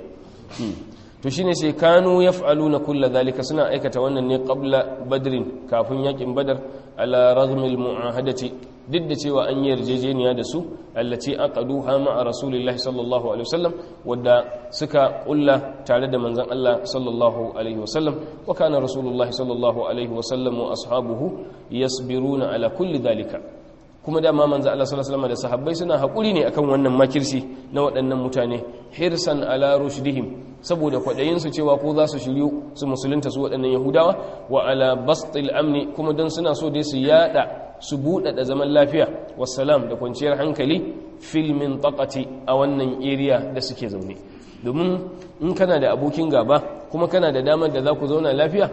to shine sai kanu yaf'aluna kulla zalika suna aikata wannan ne qabla badrin kafin yakin badar ala raghmil mu'ahadati duk da cewa an yi yarjejeniya da su allaci aqaduha ma'a rasulillahi sallallahu alaihi wasallam wadda suka kulla tare da manzon Allah sallallahu alaihi wasallam wa kana rasulullahi sallallahu alaihi wasallam wa ashabuhu yasbiruna ala kulli dalika kuma dama manzo Allah sallallahu alaihi wasallam da sahabbai suna hakuri ne akan wannan makirci na waɗannan mutane hirsan ala rushdihim saboda kwadayin su cewa ko za su shiryu su musulunta su waɗannan yahudawa wa ala bastil amni kuma dan suna so dai su yada su buɗaɗa zaman lafiya wassalam da kwanciyar hankali filmin takati a wannan area da suke zaune domin in kana da abokin gaba kuma kana da damar da za ku zauna lafiya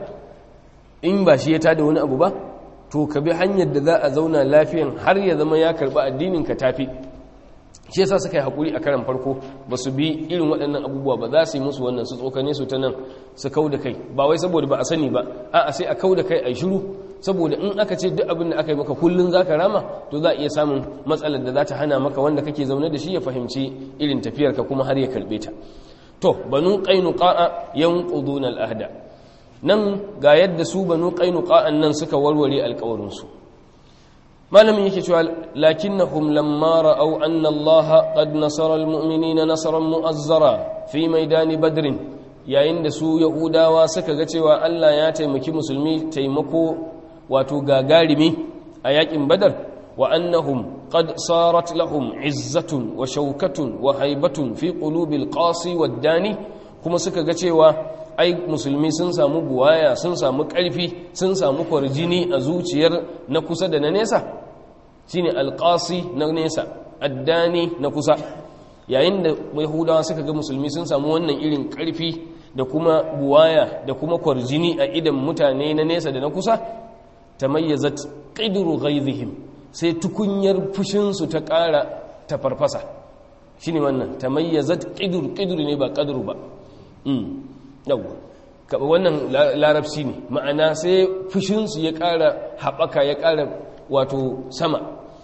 in ba shi ya tada wani abu ba to ka bi hanyar da za a zauna lafiyan har ya zama ya karɓi addinin ka tafi shi yasa suka yi haƙuri a karan farko ba su bi irin waɗannan abubuwa ba za su yi musu wannan su tsokane su ta nan su kau da kai ba wai saboda ba a sani ba a'a sai a kau da kai a shiru saboda in aka ce duk abin da aka yi maka kullum za ka rama to za a iya samun matsalar da za ta hana maka wanda kake zaune da shi ya fahimci irin tafiyarka kuma har ya karɓe ta to banu qainuqa yanquduna al-ahda nan ga yadda su banu qainuqa nan suka warware alƙawarin su malamin yake cewa lakinnahum lamma ra'aw anna allaha qad nasara al-mu'minina nasran mu'azzara fi maidani badrin yayin da su yahudawa suka ga cewa Allah ya taimaki musulmi taimako wato gagarimi a yakin badar wa annahum qad sarat lahum izzatun wa shaukatun wa haibatun fi qulubil qasi wad dani kuma suka ga cewa ai musulmi sun samu buwaya sun samu karfi sun samu kwarjini a zuciyar na kusa da na nesa shine alqasi na nesa addani na kusa yayin da yahudawa suka ga musulmi sun samu wannan irin karfi da kuma buwaya da kuma kwarjini a idan mutane na nesa da na kusa tamayyazat qidru ghaizihim sai tukunyar fushinsu ta ƙara ta farfasa shine wannan tamayyazat qidru qidru ne ba qadru ba um yawa wannan larabci ne ma'ana sai fushinsu ya ƙara haɓaka ya ƙara wato sama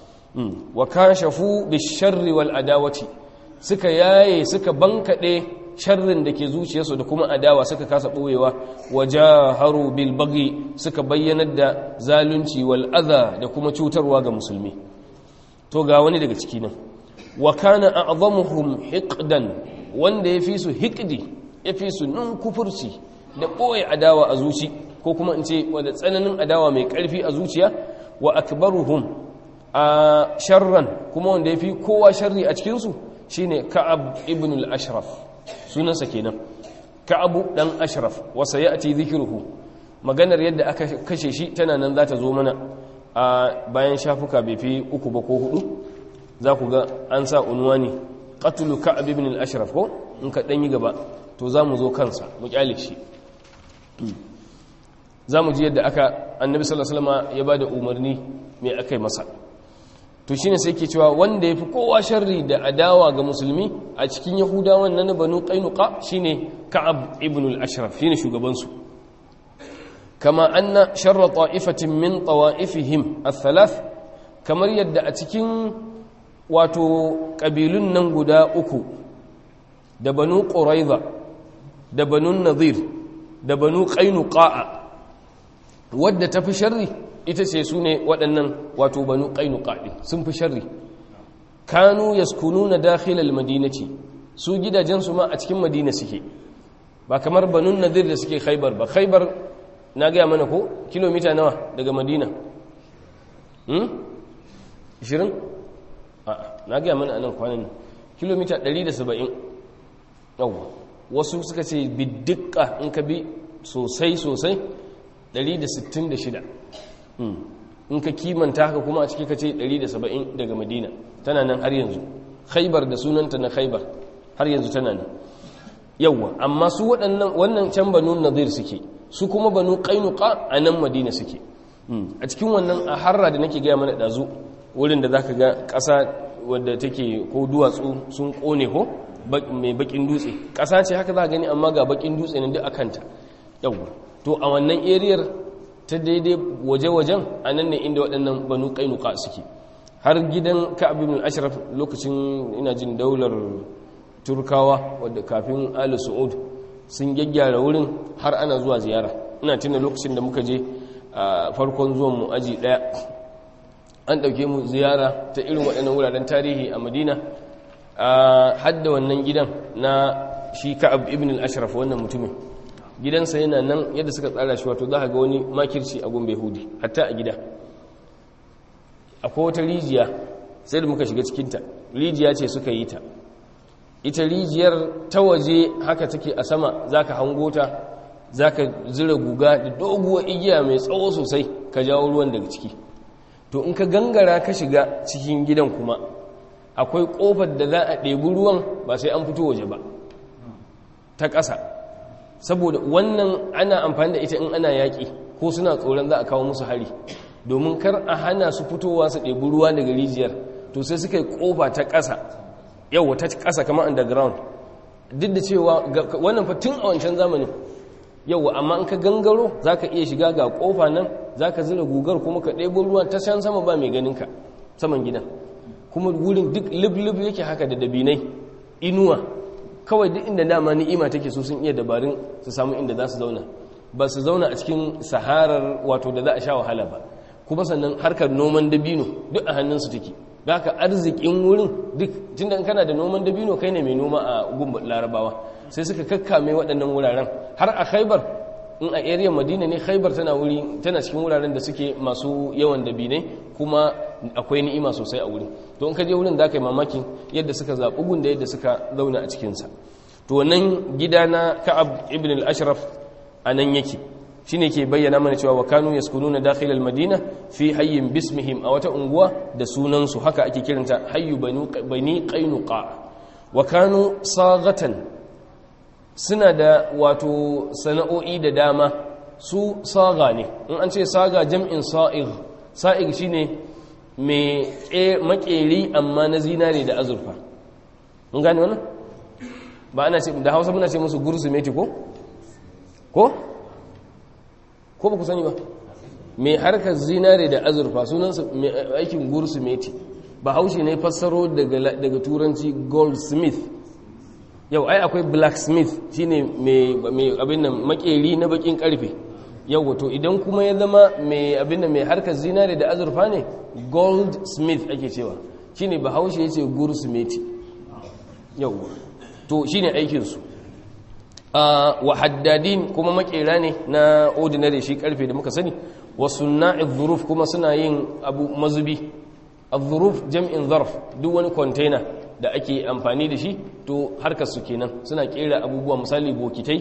wa kashafu bisharri wal adawati suka yaye suka bankaɗe sharrin da ke zuciyarsu da kuma adawa suka kasa ɓoyewa wajaharu bil bagi suka bayyanar da zalunci wal adha da kuma cutarwa ga musulmi to ga wani daga ciki nan wa kana a'zamuhum hiqdan wanda ya fi su hiqdi ya fi su nun kufurci da ɓoye adawa a zuci ko kuma in ce wadda tsananin adawa mai ƙarfi a zuciya wa akbaruhum a sharran kuma wanda ya fi kowa sharri a cikinsu shine ka'ab ibn al-ashraf sunansa kenan ka'abu dan ashraf wasa ya'ti dhikruhu maganar yadda aka kashe shi tana nan za ta zo mana a bayan shafuka bai fi uku ba ko hudu za ku ga an sa unwani qatlu ka'ab ibn al-ashraf ko in ka dan yi gaba to za mu zo kansa mu kyale shi za mu ji yadda aka annabi sallallahu alaihi wasallam ya bada umarni mai akai masa to shine sai ke cewa wanda yafi kowa sharri da adawa ga musulmi a cikin yahudawan nan banu qainuqa shine ka'ab ibn al-ashraf shine shugaban su kama anna sharra ta'ifatin min tawa'ifihim ath-thalath kamar yadda a cikin wato kabilun nan guda uku da banu quraiza da banu nadir da banu qainuqa wadda tafi sharri ita ce su ne waɗannan wato banu ƙainuka sun fi sharri kanu yaskununa dakhilal madinati su gidajensu ma a cikin madina suke ba kamar banun nadir da suke khaibar ba khaibar na gaya mana ko kilomita nawa daga madina hmm? 20? a'a na gaya mana anan kwanan nan kilomita 170 yawwa wasu suka ce biddika in ka bi sosai sosai 166 in ka kimanta haka kuma a ciki ka ce 170 daga madina tana nan har yanzu khaibar da sunanta na khaibar har yanzu tana nan yawwa amma su waɗannan wannan can banu nadir suke su kuma banu qainuqa a nan madina suke a cikin wannan a harra da nake gaya mana ɗazu wurin da zaka ga ƙasa wadda take ko duwatsu sun ƙone ko mai bakin dutse ƙasa ce haka za a gani amma ga bakin dutse ne duk akanta yawwa to a wannan eriyar ta daidai waje-wajen a nan ne inda waɗannan banu ƙainuka suke har gidan ka'ab ibn ashraf lokacin ina jin daular turkawa wadda kafin ali su'ud sun gyaggyara wurin har ana zuwa ziyara ina tuna lokacin da muka je a farkon zuwan mu aji ɗaya an ɗauke mu ziyara ta irin waɗannan wuraren tarihi a madina a hadda wannan gidan na shi ka'ab ibn al-ashraf wannan mutumin gidansa yana nan yadda suka tsara shi wato za ga wani makirci a gombe hudi hatta a gida akwai wata rijiya sai da muka shiga cikinta rijiya ce suka yi ta ita rijiyar ta waje haka take a sama za ka hango ta za ka zira guga da doguwar igiya mai tsawo sosai ka jawo ruwan daga ciki to in ka gangara ka shiga cikin gidan kuma akwai kofar da za a ɗebi ruwan ba sai an fito waje ba ta ƙasa saboda wannan ana amfani da ita in ana yaƙi ko suna tsoron za a kawo musu hari domin kar a hana su fitowa su ɗebi ruwa daga rijiyar to sai suka yi ƙofa ta ƙasa yau ta ƙasa kama underground duk da cewa wannan fa tun a wancan zamanin yau amma in ka gangaro za ka iya shiga ga ƙofa nan za ka zira gugar kuma ka ɗebo ruwa ta can sama ba mai ganinka saman gidan kuma wurin duk lub-lub yake haka da dabinai inuwa kawai duk inda dama ni'ima take so sun iya dabarun su samu inda za su zauna ba su zauna a cikin saharar wato da za a sha wahala ba kuma sannan harkar noman dabino duk a hannunsu take da haka arzikin wurin duk tun da kana da noman dabino kai ne mai noma a gumba larabawa sai suka kakkame waɗannan wuraren har a khaibar in a area madina ne khaibar tana wuri tana cikin wuraren da suke masu yawan dabinai kuma akwai ni'ima sosai a wurin to in ka je wurin za ka yi mamakin yadda suka zaɓi gun da yadda suka zauna a cikinsa to wannan gida na ka'ab ibn al-ashraf a nan yake shi ne ke bayyana mana cewa wa kanu yaskununa dakhil al-madina fi hayyin bismihim a wata unguwa da sunansu haka ake kiranta hayyu bani qainuqa wa kanu saghatan suna da wato sana'o'i da dama su saga ne in an ce saga jam'in sa'ig sa'ig shine mai makeri amma na zinare da azurfa mun gane wannan ba ana ce da Hausa muna ce musu gursumeti ko ko ko ba ku sani ba mai harkar zinare da azurfa sunansa mai aikin gursumeti ba haushe ne fassaro daga turanci goldsmith yau ai akwai blacksmith shine mai abin nan makeri na bakin karfe yau wato idan kuma ya zama mai abin nan mai harkar zinare da azurfa ne goldsmith ake cewa shine ba haushe ya ce gursumeti yau to shine aikinsu wa haddadin kuma makera ne na ordinary shi karfe da muka sani wa sunna'i dhuruf kuma suna yin abu mazubi adh-dhuruf jam'in zarf duk wani container da ake amfani da shi to harkar su kenan suna kera abubuwa misali bokitai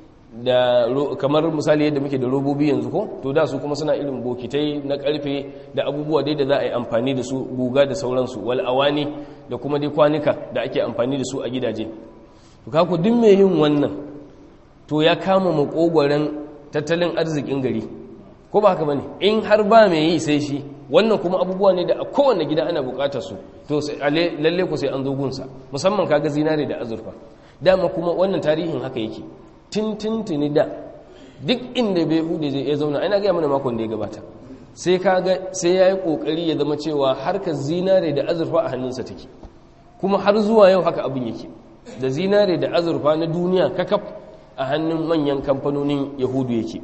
da kamar misali yadda muke da robobi yanzu ko to da su kuma suna irin bokitai na karfe da abubuwa dai da za a yi amfani da su guga da sauransu wal awani da kuma dai kwanuka da ake amfani da su a gidaje to kaku duk mai yin wannan to ya kama makogwaren tattalin arzikin gari ko ba haka bane in har ba mai yi sai shi wannan kuma abubuwa ne da a kowane gida ana bukatar su to lalle ku sai an zo gunsa musamman kaga zinare da azurfa dama kuma wannan tarihin haka yake tintintini da duk inda bai hude zai iya zauna ana gaya mana makon da ya gabata sai kaga sai ya yi kokari ya zama cewa harkar zinare da azurfa a hannunsa take kuma har zuwa yau haka abin yake da zinare da azurfa na duniya kakaf a hannun manyan kamfanonin yahudu yake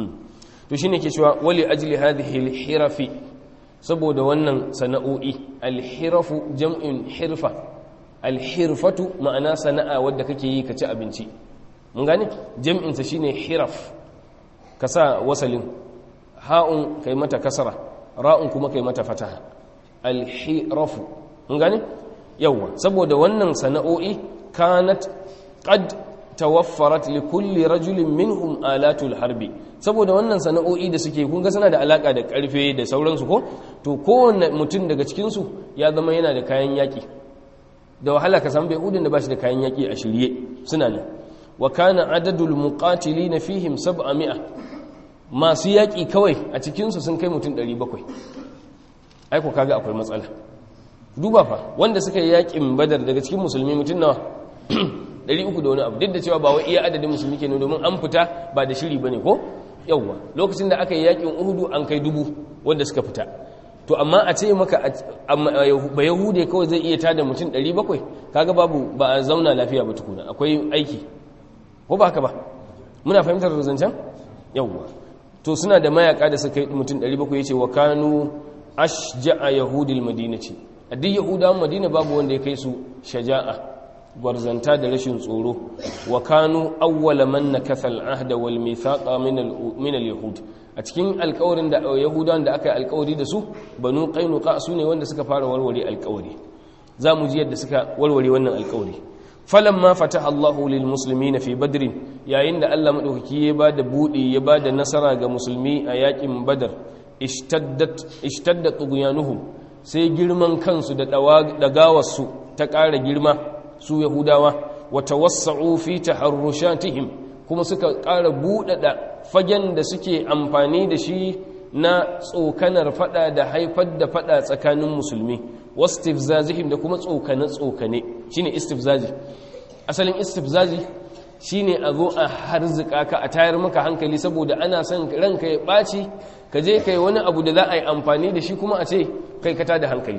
to shine ke cewa wali ajli hadhihi alhirafi saboda wannan sana'o'i alhirafu jam'in hirfa alhirfatu ma'ana sana'a wadda kake yi ka ci abinci mun gane jam'insa shine hiraf ka sa wasalin ha'un kai mata kasara ra'un kuma kai mata fataha alhirafu mun gane yawa saboda wannan sana'o'i kanat qad tawaffarat li kulli rajulin minhum alatul harbi saboda wannan sana'o'i da suke kun ga suna da alaka da karfe da sauransu ko to kowanne mutum daga cikin su ya zama yana da kayan yaki da wahala ka san bai udin da bashi da kayan yaki a shirye suna nan wa kana adadul muqatilina fihim 700 masu yaki kawai a cikin su sun kai mutum 700 ai ko kaga akwai matsala duba fa wanda suka yi yakin badar daga cikin musulmi mutum nawa 300 da wani abu duk da cewa ba wai iya adadin musulmi kenan domin an fita ba da shiri bane ko yawwa lokacin da aka yi yakin uhudu an kai dubu wanda suka fita to amma a ce maka ba yahude kawai zai iya tada mutum 700 kaga babu ba a zauna lafiya ba tukuna akwai aiki ko ba haka ba muna fahimtar zancen yawwa to suna da mayaka da suka yi mutum 700 yace wa kanu ashja'a yahudil madinati a duk yahudawan madina babu wanda ya kai su shaja'a gwarzanta da rashin tsoro wa kanu awwala man nakatha al-ahda wal mithaqa min al-yahud a cikin alƙawarin da yahudawan da aka yi alƙawari da su banu qainuqa su ne wanda suka fara warware alƙawari za mu ji yadda suka warware wannan alƙawari falamma fataha Allahu lil muslimina fi badr yayin da Allah madaukaki ya bada budi ya bada nasara ga musulmi a yakin badar ishtaddat ishtaddat tughyanuhum sai girman kansu da dagawarsu ta ƙara girma su yahudawa wata wasa'u fi taharrushatihim kuma suka ƙara buɗaɗa fagen da suke amfani da shi na tsokanar fada da haifar da fada tsakanin musulmi wastifzazihim da kuma tsokane tsokane shine istifzazi asalin istifzazi shine a zo a harzika ka a tayar maka hankali saboda ana son ranka ya ɓaci ka je kai wani abu da za a yi amfani da shi kuma a ce kai ka da hankali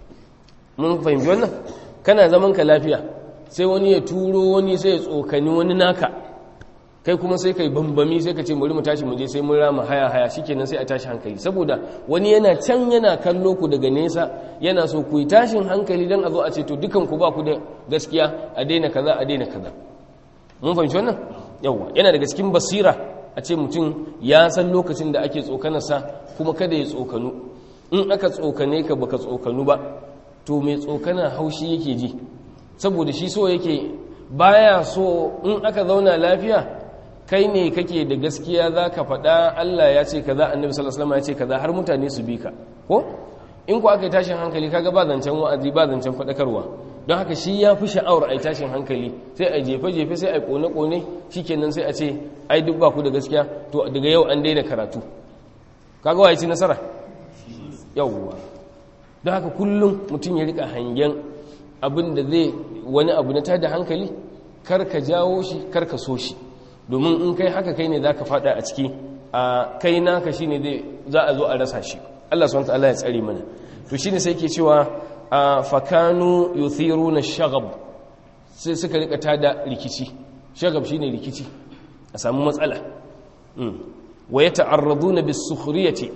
mun fahimci wannan kana zaman ka lafiya sai wani ya turo wani sai ya tsokani wani naka kai kuma sai kai bambami sai ka ce bari mu tashi mu je sai mun rama haya haya shikenan sai a tashi hankali saboda wani yana can yana kallo ku daga nesa yana so ku yi tashin hankali dan a zo a ce to dukan ku ba ku da gaskiya a daina kaza a daina kaza mun fahimci wannan yawa yana daga cikin basira a ce mutum ya san lokacin da ake tsokanarsa kuma kada ya tsokanu in aka tsokane ka baka tsokanu ba to mai tsokana haushi yake ji saboda shi so yake baya so in aka zauna lafiya kai ne kake da gaskiya za ka faɗa Allah ya ce kaza annabi sallallahu alaihi wasallam ya ce kaza har mutane su bi ka ko in ku aka yi tashin hankali kaga ba zancen wa'azi ba zancen faɗakarwa don haka shi ya fi sha'awar a yi tashin hankali sai a jefe-jefe sai a yi kone-kone shikenan sai a ce ai duk ba ku da gaskiya to daga yau an daina karatu kaga wa ya ci nasara yawwa don haka kullum mutum ya rika hangen abin da zai wani abu na tada hankali kar ka jawo shi kar ka so shi domin in kai haka kai ne za ka fada a ciki a kai naka shi ne za a zo a rasa shi Allah swt ya tsari mana to shi ne sai ke cewa a fakanu yuthiru na shagab sai suka rika tada rikici shagab shi ne rikici a samu matsala wa ya ta'arradu na bisukhriyati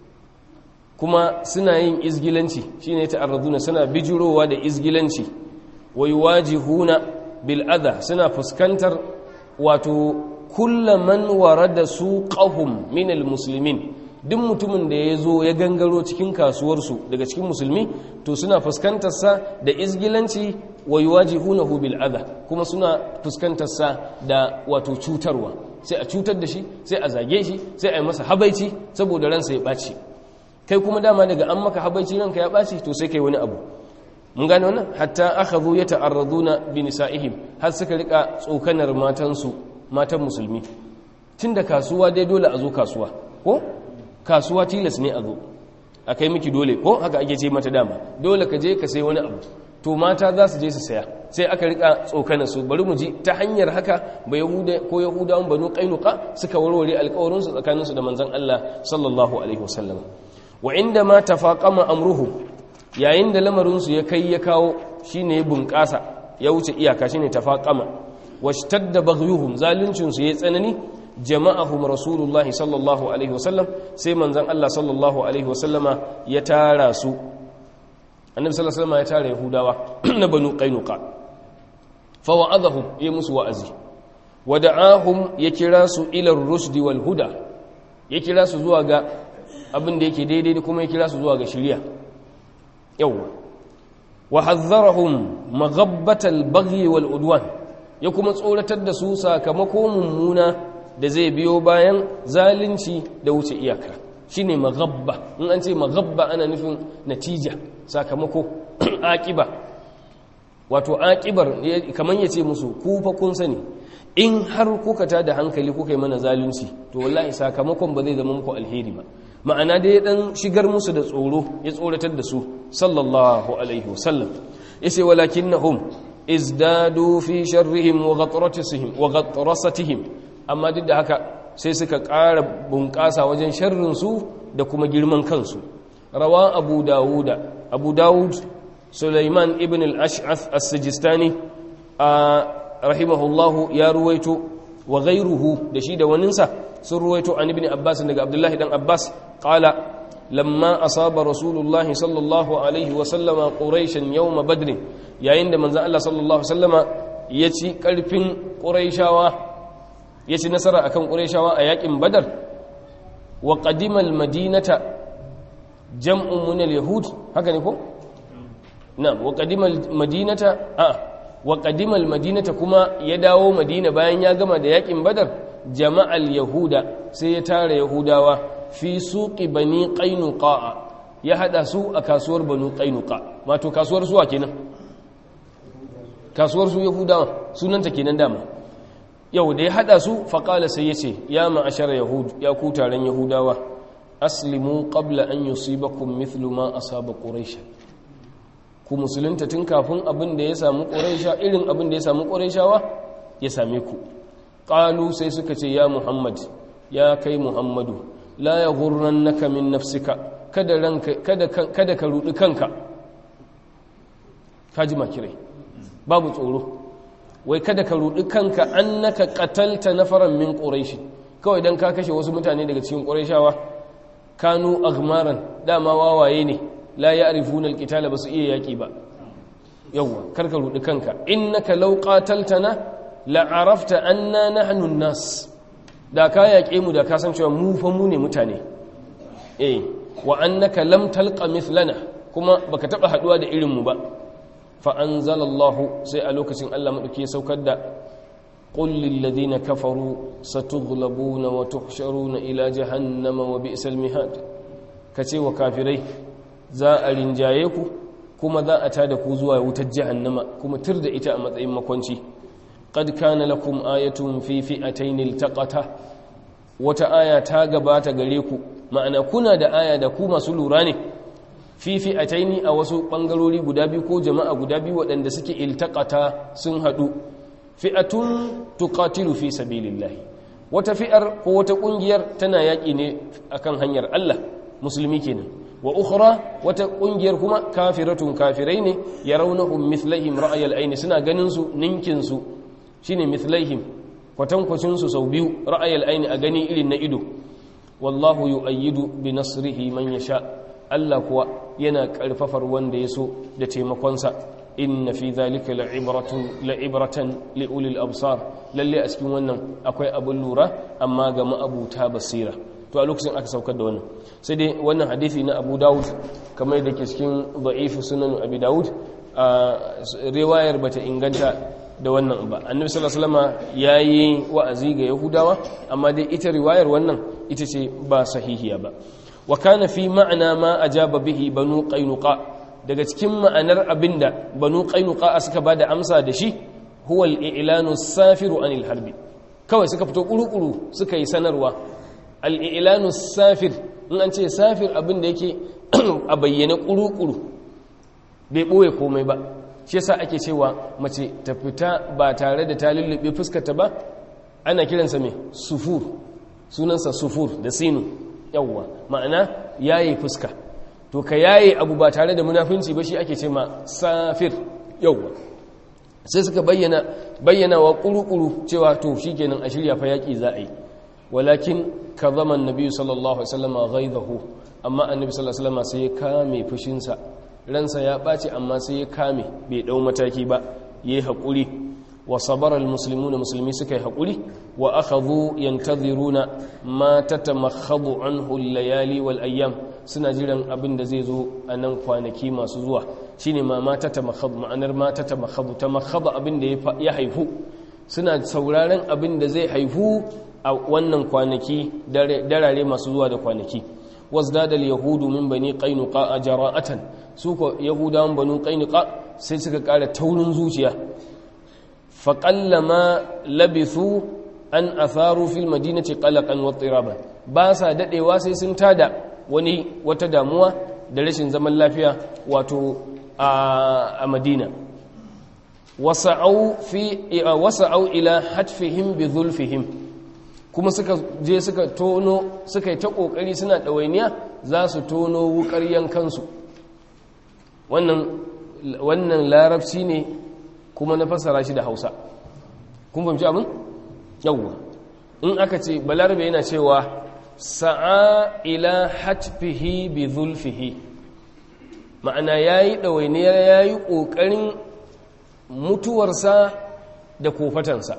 kuma suna yin izgilanci shine ya ta'arradu na suna bijirowa da izgilanci wa yuwajihuna bil adha suna fuskantar wato kullaman warada suqahum min almuslimin duk mutumin da ya zo ya gangaro cikin kasuwarsu daga cikin musulmi to suna fuskantarsa da izgilanci wa yuwajihunahu bil adha kuma suna fuskantarsa da wato cutarwa sai a cutar da shi sai a zage shi sai a yi masa habaici saboda ransa ya ɓaci kai kuma dama daga an maka habaici ranka ya ɓaci to sai kai wani abu mun gane wannan hatta akhadhu yata'arraduna bi nisa'ihim har suka rika tsokanar matansu matan musulmi tunda kasuwa dai dole a zo kasuwa ko kasuwa tilas ne a zo a kai miki dole ko haka ake ce mata dama dole ka je ka sai wani abu to mata za su je su saya sai aka rika tsokana su bari mu ji ta hanyar haka ba yahuda ko yahudawan banu qainuqa suka warware alƙawarin su tsakanin su da manzon Allah sallallahu alaihi wasallam wa inda ma tafaqama amruhu yayin da lamarin su ya kai ya kawo shine ya bunƙasa ya wuce iyaka shine tafaqama washtadda baghyuhum zaluncin su yayi tsanani jama'ahum rasulullahi sallallahu alaihi wasallam sai manzon Allah sallallahu alaihi wasallama ya tara su annabi sallallahu alaihi wasallam ya tara yahudawa na banu qainuqa fa wa'adahum ya musu wa'azi wada'ahum ya kira su ila ar-rushd wal huda ya kira su zuwa ga abin da yake daidai kuma ya kira su zuwa ga shari'a yawa wa hadharahum maghabbatal baghi wal udwan ya kuma tsoratar da su sakamako mummuna da zai biyo bayan zalunci da wuce iyaka shine maghabba in an ce maghabba ana nufin natija sakamako aqiba wato aqibar kaman yace musu ku fa kun sani in har kuka ta da hankali kuka yi mana zalunci to wallahi sakamakon ba zai zama muku alheri ba ma'ana dai dan shigar musu da tsoro ya tsoratar da su sallallahu alaihi wasallam yace walakinnahum izdadu fi sharrihim wa ghatrasatihim wa ghatrasatihim amma duk da haka sai suka ƙara bunƙasa wajen sharrinsu da kuma girman kansu rawa abu dawuda abu dawud suleiman ibn al-ash'ath as-sijistani a rahimahullahu ya ruwaito wa ghayruhu da shi da waninsa sun ruwaito an ibn abbas daga abdullahi dan abbas qala lamma asaba rasulullah sallallahu alaihi wa sallama quraishan yawm badr yayin da manzo Allah sallallahu alaihi wa sallama ya ci karfin quraishawa ya ci nasara a kan ƙureshawa a yaƙin badar wa ƙadimal madinata jam'un munal yahud haka ne ko? na wa ƙadimal madinata a wa ƙadimal madinata kuma ya dawo madina bayan ya gama da yaƙin badar jama'al yahuda sai ya tara yahudawa fi suƙi bani ƙainuka ya haɗa su a kasuwar banu ƙainuka mato kasuwar suwa kenan kasuwar su yahudawa sunanta kenan dama yau da ya hada su faƙala sai ya ce ya ma'ashar yahud ya ku taron yahudawa aslimu qabla an yusibakum mithlu ma asaba quraish ku musulunta tun kafin abin da ya samu quraisha irin abin da ya samu quraishawa ya same ku qalu sai suka ce ya muhammad ya kai muhammadu la yaghurrannaka min nafsika kada ranka kada kada ka rudi kanka kaji makirai babu tsoro wai kada ka rudi kanka annaka qatalta nafaran min quraish kawai dan ka kashe wasu mutane daga cikin quraishawa kanu aghmaran dama wawaye ne la ya'rifuna alqitala basu iya yaki ba yawa kar ka rudi kanka innaka law qataltana la arafta anna nahnu an-nas da ka yaƙe mu da ka san cewa mu fa mu ne mutane eh wa annaka lam talqa mithlana kuma baka taba haduwa da irin mu ba fa'anzalallahu sai a lokacin Allah maɗauki ya saukar da ƙullin ladina kafaru satughlabuna wa tuhsharuna ila jahannama wa bi'sal mihad ka ce wa kafirai za a rinjaye ku kuma za a tada ku zuwa wutar jahannama kuma tur da ita a matsayin makwanci qad kana lakum ayatun fi fi'atayn iltaqata wata aya ta gabata gare ku ma'ana kuna da aya da ku masu lura ne fifi a taini a wasu ɓangarori guda biyu ko jama'a guda biyu waɗanda suke iltakata sun haɗu fi'atun tuqatilu fi sabilillahi wata fi'ar ko wata ƙungiyar tana yaƙi ne akan hanyar Allah musulmi kenan wa ukhra wata ƙungiyar kuma kafiratun kafirai ne yarawnahum mithlaihim ra'ayal aini suna ganin su ninkin su shine mithlaihim kwatankwacin su sau biyu ra'ayal aini a gani irin na ido wallahu yu'ayyidu bi nasrihi man yasha' Allah kuwa yana ƙarfafar wanda ya so da taimakonsa inna fi dhalika la'ibratan la'ibratan liulil absar lalle a cikin wannan akwai abun lura amma ga ma'abuta basira to a lokacin aka saukar da wannan sai dai wannan hadisi na Abu Dawud kamar da ke cikin da'if sunan Abi Dawud a riwayar bata inganta da wannan ba annabi sallallahu alaihi wasallam yayi wa'azi ga yahudawa amma dai ita riwayar wannan ita ce ba sahihiya ba wa kana fi ma'ana ma ajaba bihi banu qainuqa daga cikin ma'anar abinda banu qainuqa suka bada amsa da shi huwa al-i'lanu safiru anil harbi kawai suka fito kurukuru suka yi sanarwa al-i'lanu safir in an ce safir abinda yake a bayyane kurukuru bai boye komai ba shi yasa ake cewa mace ta fita ba tare da ta lullube fuskarta ba ana kiransa mai sufur sunansa sufur da sinu yawwa ma'ana yayi fuska to ka yaye abu ba tare da munafinci ba shi ake ce ma safir yawwa sai suka bayyana bayyana wa kurukuru cewa to shikenan a shirya fa yaki za a yi walakin kazama annabi sallallahu alaihi wasallam ghaidahu amma annabi sallallahu alaihi wasallam sai ya kame fushinsa ransa ya ɓaci amma sai ya kame bai ɗau mataki ba ya yi haƙuri wa sabarar musulmi na musulmi suka yi haƙuri wa aka zo yantaziruna ma ta tamakhadu an layali wal ayyam suna jiran abin da zai zo a nan kwanaki masu zuwa shine ma ma ta tamakhadu ma'anar ma ta tamakhadu tamakhadu abin da ya haifu suna sauraron abin da zai haifu a wannan kwanaki darare masu zuwa da kwanaki wasdada al-yahudu min bani qainuqa jara'atan su ko yahudawan banu qainuqa sai suka kara taurin zuciya fa qallama labithu an atharu fil madinati qalaqan wa tiraban ba sa dadewa sai sun tada wani wata damuwa da rashin zaman lafiya wato a madina wasa'au fi wasa'au ila hatfihim bi zulfihim kuma suka je suka tono suka yi ta kokari suna ɗawainiya za su tono wukar yankansu wannan wannan larabci ne kuma na fassara shi da hausa kun fahimci abin yawwa in aka ce balarabe yana cewa sa'a ila hatfihi bi zulfihi ma'ana yayi ɗawainiyar yayi ƙoƙarin mutuwarsa da kofatansa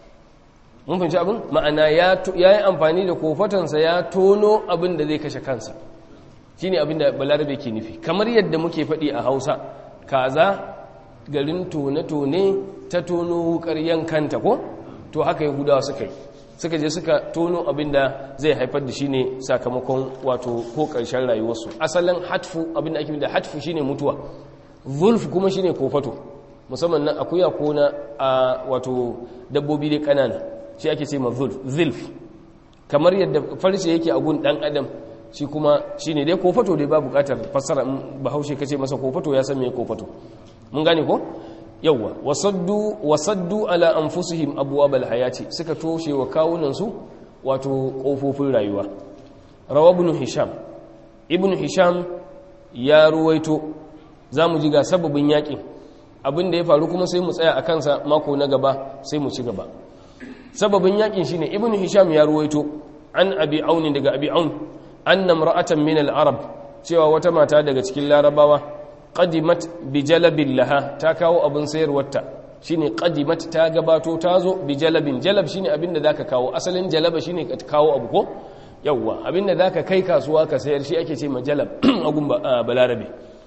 mun fahimci abin ma'ana ya yi amfani da kofatansa ya tono abin da zai kashe kansa shi ne abin da balarabe ke nufi kamar yadda muke faɗi a hausa kaza garin tone-tone ta tono wukar yankanta ko to haka yahudawa suka yi suka je suka tono abin da zai haifar da shi ne sakamakon wato ko ƙarshen rayuwarsu asalin hatfu abin da ake da hatfu shine mutuwa zulf kuma shine kofato musamman na akuya ko na wato dabbobi dai ƙanana shi ake ce ma zilf kamar yadda farce yake a gun dan adam shi kuma shi ne dai kofato dai ba bukatar fassara bahaushe kace masa kofato ya san me kofato mun gane ko yawwa wasaddu wasaddu ala anfusihim abwabal hayati suka toshe wa kawunan su wato kofofin rayuwa rawa ibn hisham ibn hisham ya ruwaito zamu ji ga sababin yakin abin da ya faru kuma sai mu tsaya a kansa mako na gaba sai mu ci gaba sababin yakin shine ibnu hisham ya ruwaito an abi aun daga abi aun anna imra'atan min al-arab cewa wata mata daga cikin larabawa qadimat bi jalabin laha ta kawo abin sayarwarta shine qadimat ta gabato ta zo bi jalabin jalab shine abinda zaka kawo asalin jalaba shine ka kawo abu ko yawwa abinda zaka kai kasuwa ka sayar shi ake ce ma jalab agun balarabe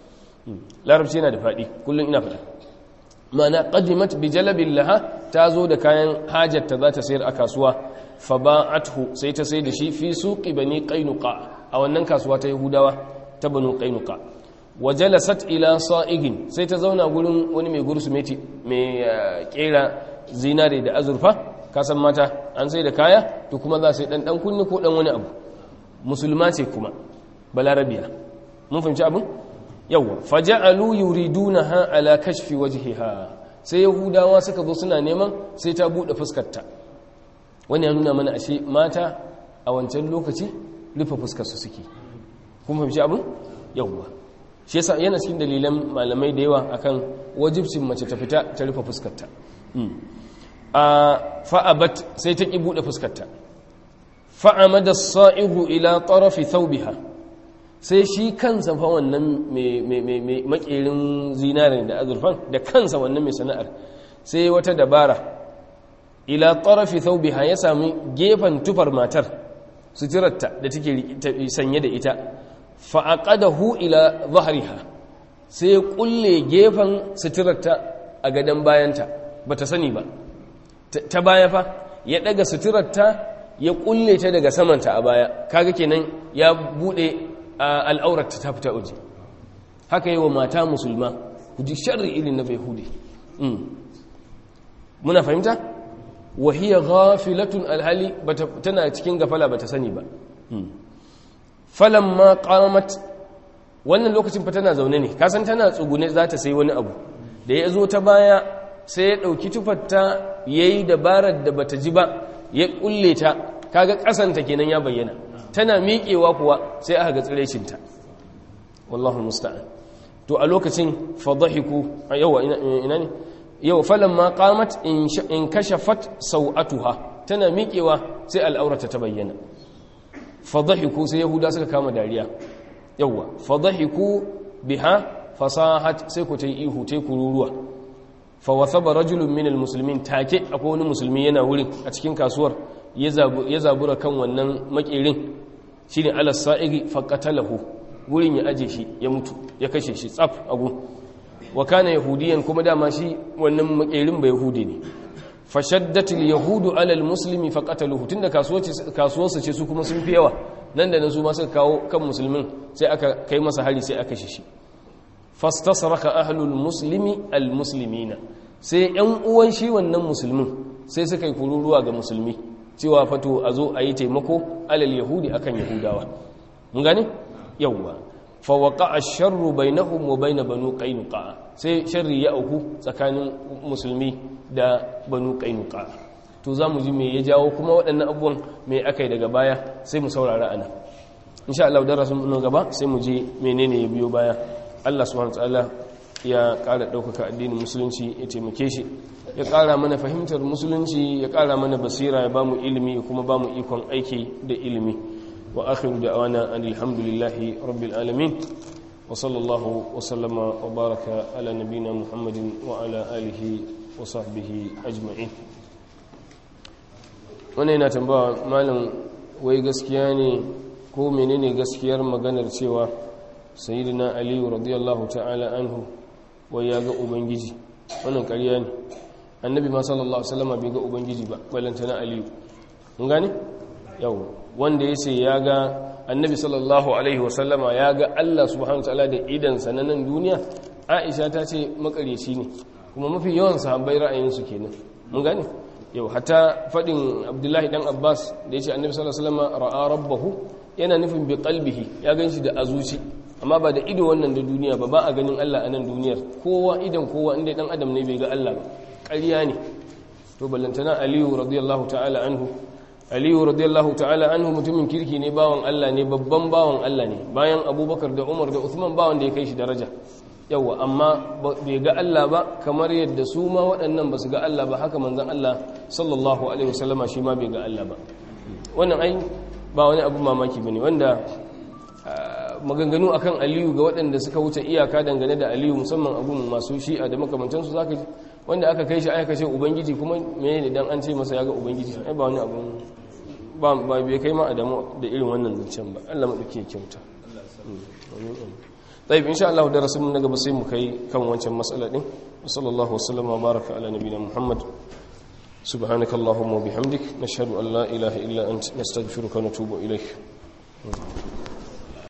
larabci yana da fadi kullun ina fada mana qadimat bi jalabin laha ta zo da kayan hajarta za ta sayar a kasuwa fa ba'athu sai ta sai da shi fi suqi bani qainuqa a wannan kasuwa ta yahudawa ta banu qainuqa wa jalasat ila sa'igin sai ta zauna gurin wani mai gursumeti mai kera zinare da azurfa kasan mata an sai da kaya to kuma za sai dan dan kunni ko dan wani abu musulma ce kuma balarabiya mun fahimci abin yawa faja'alu yuridunaha ala kashfi wajhiha sai yahudawa suka zo suna neman sai ta bude fuskarta wani ya nuna mana ashe mata a wancan lokaci rufe fuskar su suke kun fahimci abin yawa shi yasa yana cikin dalilan malamai da yawa akan wajibcin mace ta fita ta rufe fuskarta a fa'abat sai ta ki bude fuskarta fa'amada as-sa'ihu ila tarafi thawbiha sai shi kansa fa wannan mai makerin zinarin da azurfan da kansa wannan mai sana'ar sai wata dabara ila tarafi thawbiha ya sami gefen tufar matar suturarta da take sanye da ita fa aqadahu ila dhahriha sai ya kulle gefen suturarta a gadon bayanta bata sani ba ta baya fa ya daga suturarta ya kulle ta daga samanta a baya kaga kenan ya bude al'aurarta ta fita waje haka yi wa mata musulma ku ji sharri irin na bai hude muna fahimta wahiyar ghafilatun alhali tana cikin gafala bata sani ba falan ma qamat wannan lokacin fa tana zaune ne kasan tana tsugune za ta sai wani abu da ya zo ta baya sai ya ɗauki tufarta ya yi dabarar da bata ji ba ya ƙulle ta kaga ƙasanta kenan ya bayyana tana miƙewa kuwa sai aka ga tsirecinta wallahu musta'an to a lokacin fadahiku yawa ina ne yau falamma qamat in kashafat sau'atuha tana miƙewa sai al'aurata ta bayyana fadahiku sai yahuda suka kama dariya yawa fadahiku biha fasahat sai ku ta yi ihu ta kururuwa fa wasaba rajulun min almuslimin take akwai wani musulmi yana wurin a cikin kasuwar ya zabura kan wannan makerin shine alas sa'igi fa qatalahu wurin ya aje shi ya mutu ya kashe shi tsaf agu wa kana yahudiyan kuma dama shi wannan makerin ba yahudi ne fashaddatul yahudu alal muslimi fa qataluhu tunda kasuwarsu ce su kuma sun fi yawa nan da nan su ma suka kawo kan musulmin sai aka kai masa hari sai aka shi fastasraka ahlul muslimi al muslimina sai yan uwan shi wannan musulmin sai suka yi kururuwa ga musulmi cewa fato a zo a yi taimako alal yahudi akan yahudawa mun gane yawwa fa waqa ash-sharru bainahum wa bain banu qainuqa sai sharri ya auku tsakanin musulmi da banu qainuqa to zamu ji me ya jawo kuma waɗannan abubuwan me akai daga baya sai mu saurara ana insha Allah darasin mu gaba sai mu ji menene ya biyo baya Allah subhanahu wataala ya ƙara ɗaukaka addinin musulunci ya taimake shi ya ƙara mana fahimtar musulunci ya ƙara mana basira ya bamu ilimi ya kuma bamu ikon aiki da ilimi wa akhiru da'wana alhamdulillahi rabbil alamin wa sallallahu wa sallama wa baraka ala nabina muhammadin wa ala alihi wa sahbihi ajma'in wannan yana tambaya malam wai gaskiya ne ko menene gaskiyar maganar cewa sayyidina aliyu radiyallahu ta'ala anhu wai ya ga ubangiji wannan ƙarya ne annabi ma sallallahu alaihi wasallam bai ga ubangiji ba balanta na aliyu mun gane yau wanda yace ya ga annabi sallallahu alaihi wasallama ya ga Allah subhanahu wataala da idan sananan duniya Aisha ta ce makareci ne kuma mafi yawan sahabbai ra'ayin su kenan mun gane yau hatta fadin Abdullahi dan Abbas da yace annabi sallallahu alaihi wasallama ra'a rabbahu yana nufin bi qalbihi ya ganshi da azuci amma ba da ido wannan da duniya ba ba a ganin Allah a nan duniyar kowa idan kowa inda dan adam ne bai ga Allah ba ƙarya ne to ballantana aliyu radiyallahu ta'ala anhu aliyu radiyallahu ta'ala anhu mutumin kirki ne bawan Allah ne babban bawan Allah ne bayan abubakar da umar da uthman bawan da ya kai shi daraja yawa amma bai ga Allah ba kamar yadda su ma waɗannan ba su ga Allah ba haka manzon Allah sallallahu alaihi wasallama shi ma bai ga Allah ba wannan ai ba wani abu mamaki bane wanda maganganu akan aliyu ga waɗanda suka wuce iyaka dangane da aliyu musamman abun masu shi'a da makamantansu za ka wanda aka kai shi aka ce ubangiji kuma mene ne dan an ce masa ya ga ubangiji ai ba wani abun ba bai kai ma adamu da irin wannan zancen ba Allah maɗauki ya kyauta طيب إن شاء الله درس من نقب سيم كي كم وانشا مسألة دي وصلى الله وسلم وبارك على نبينا محمد سبحانك اللهم وبحمدك نشهد أن لا إله إلا أنت نستغفرك ونتوب إليك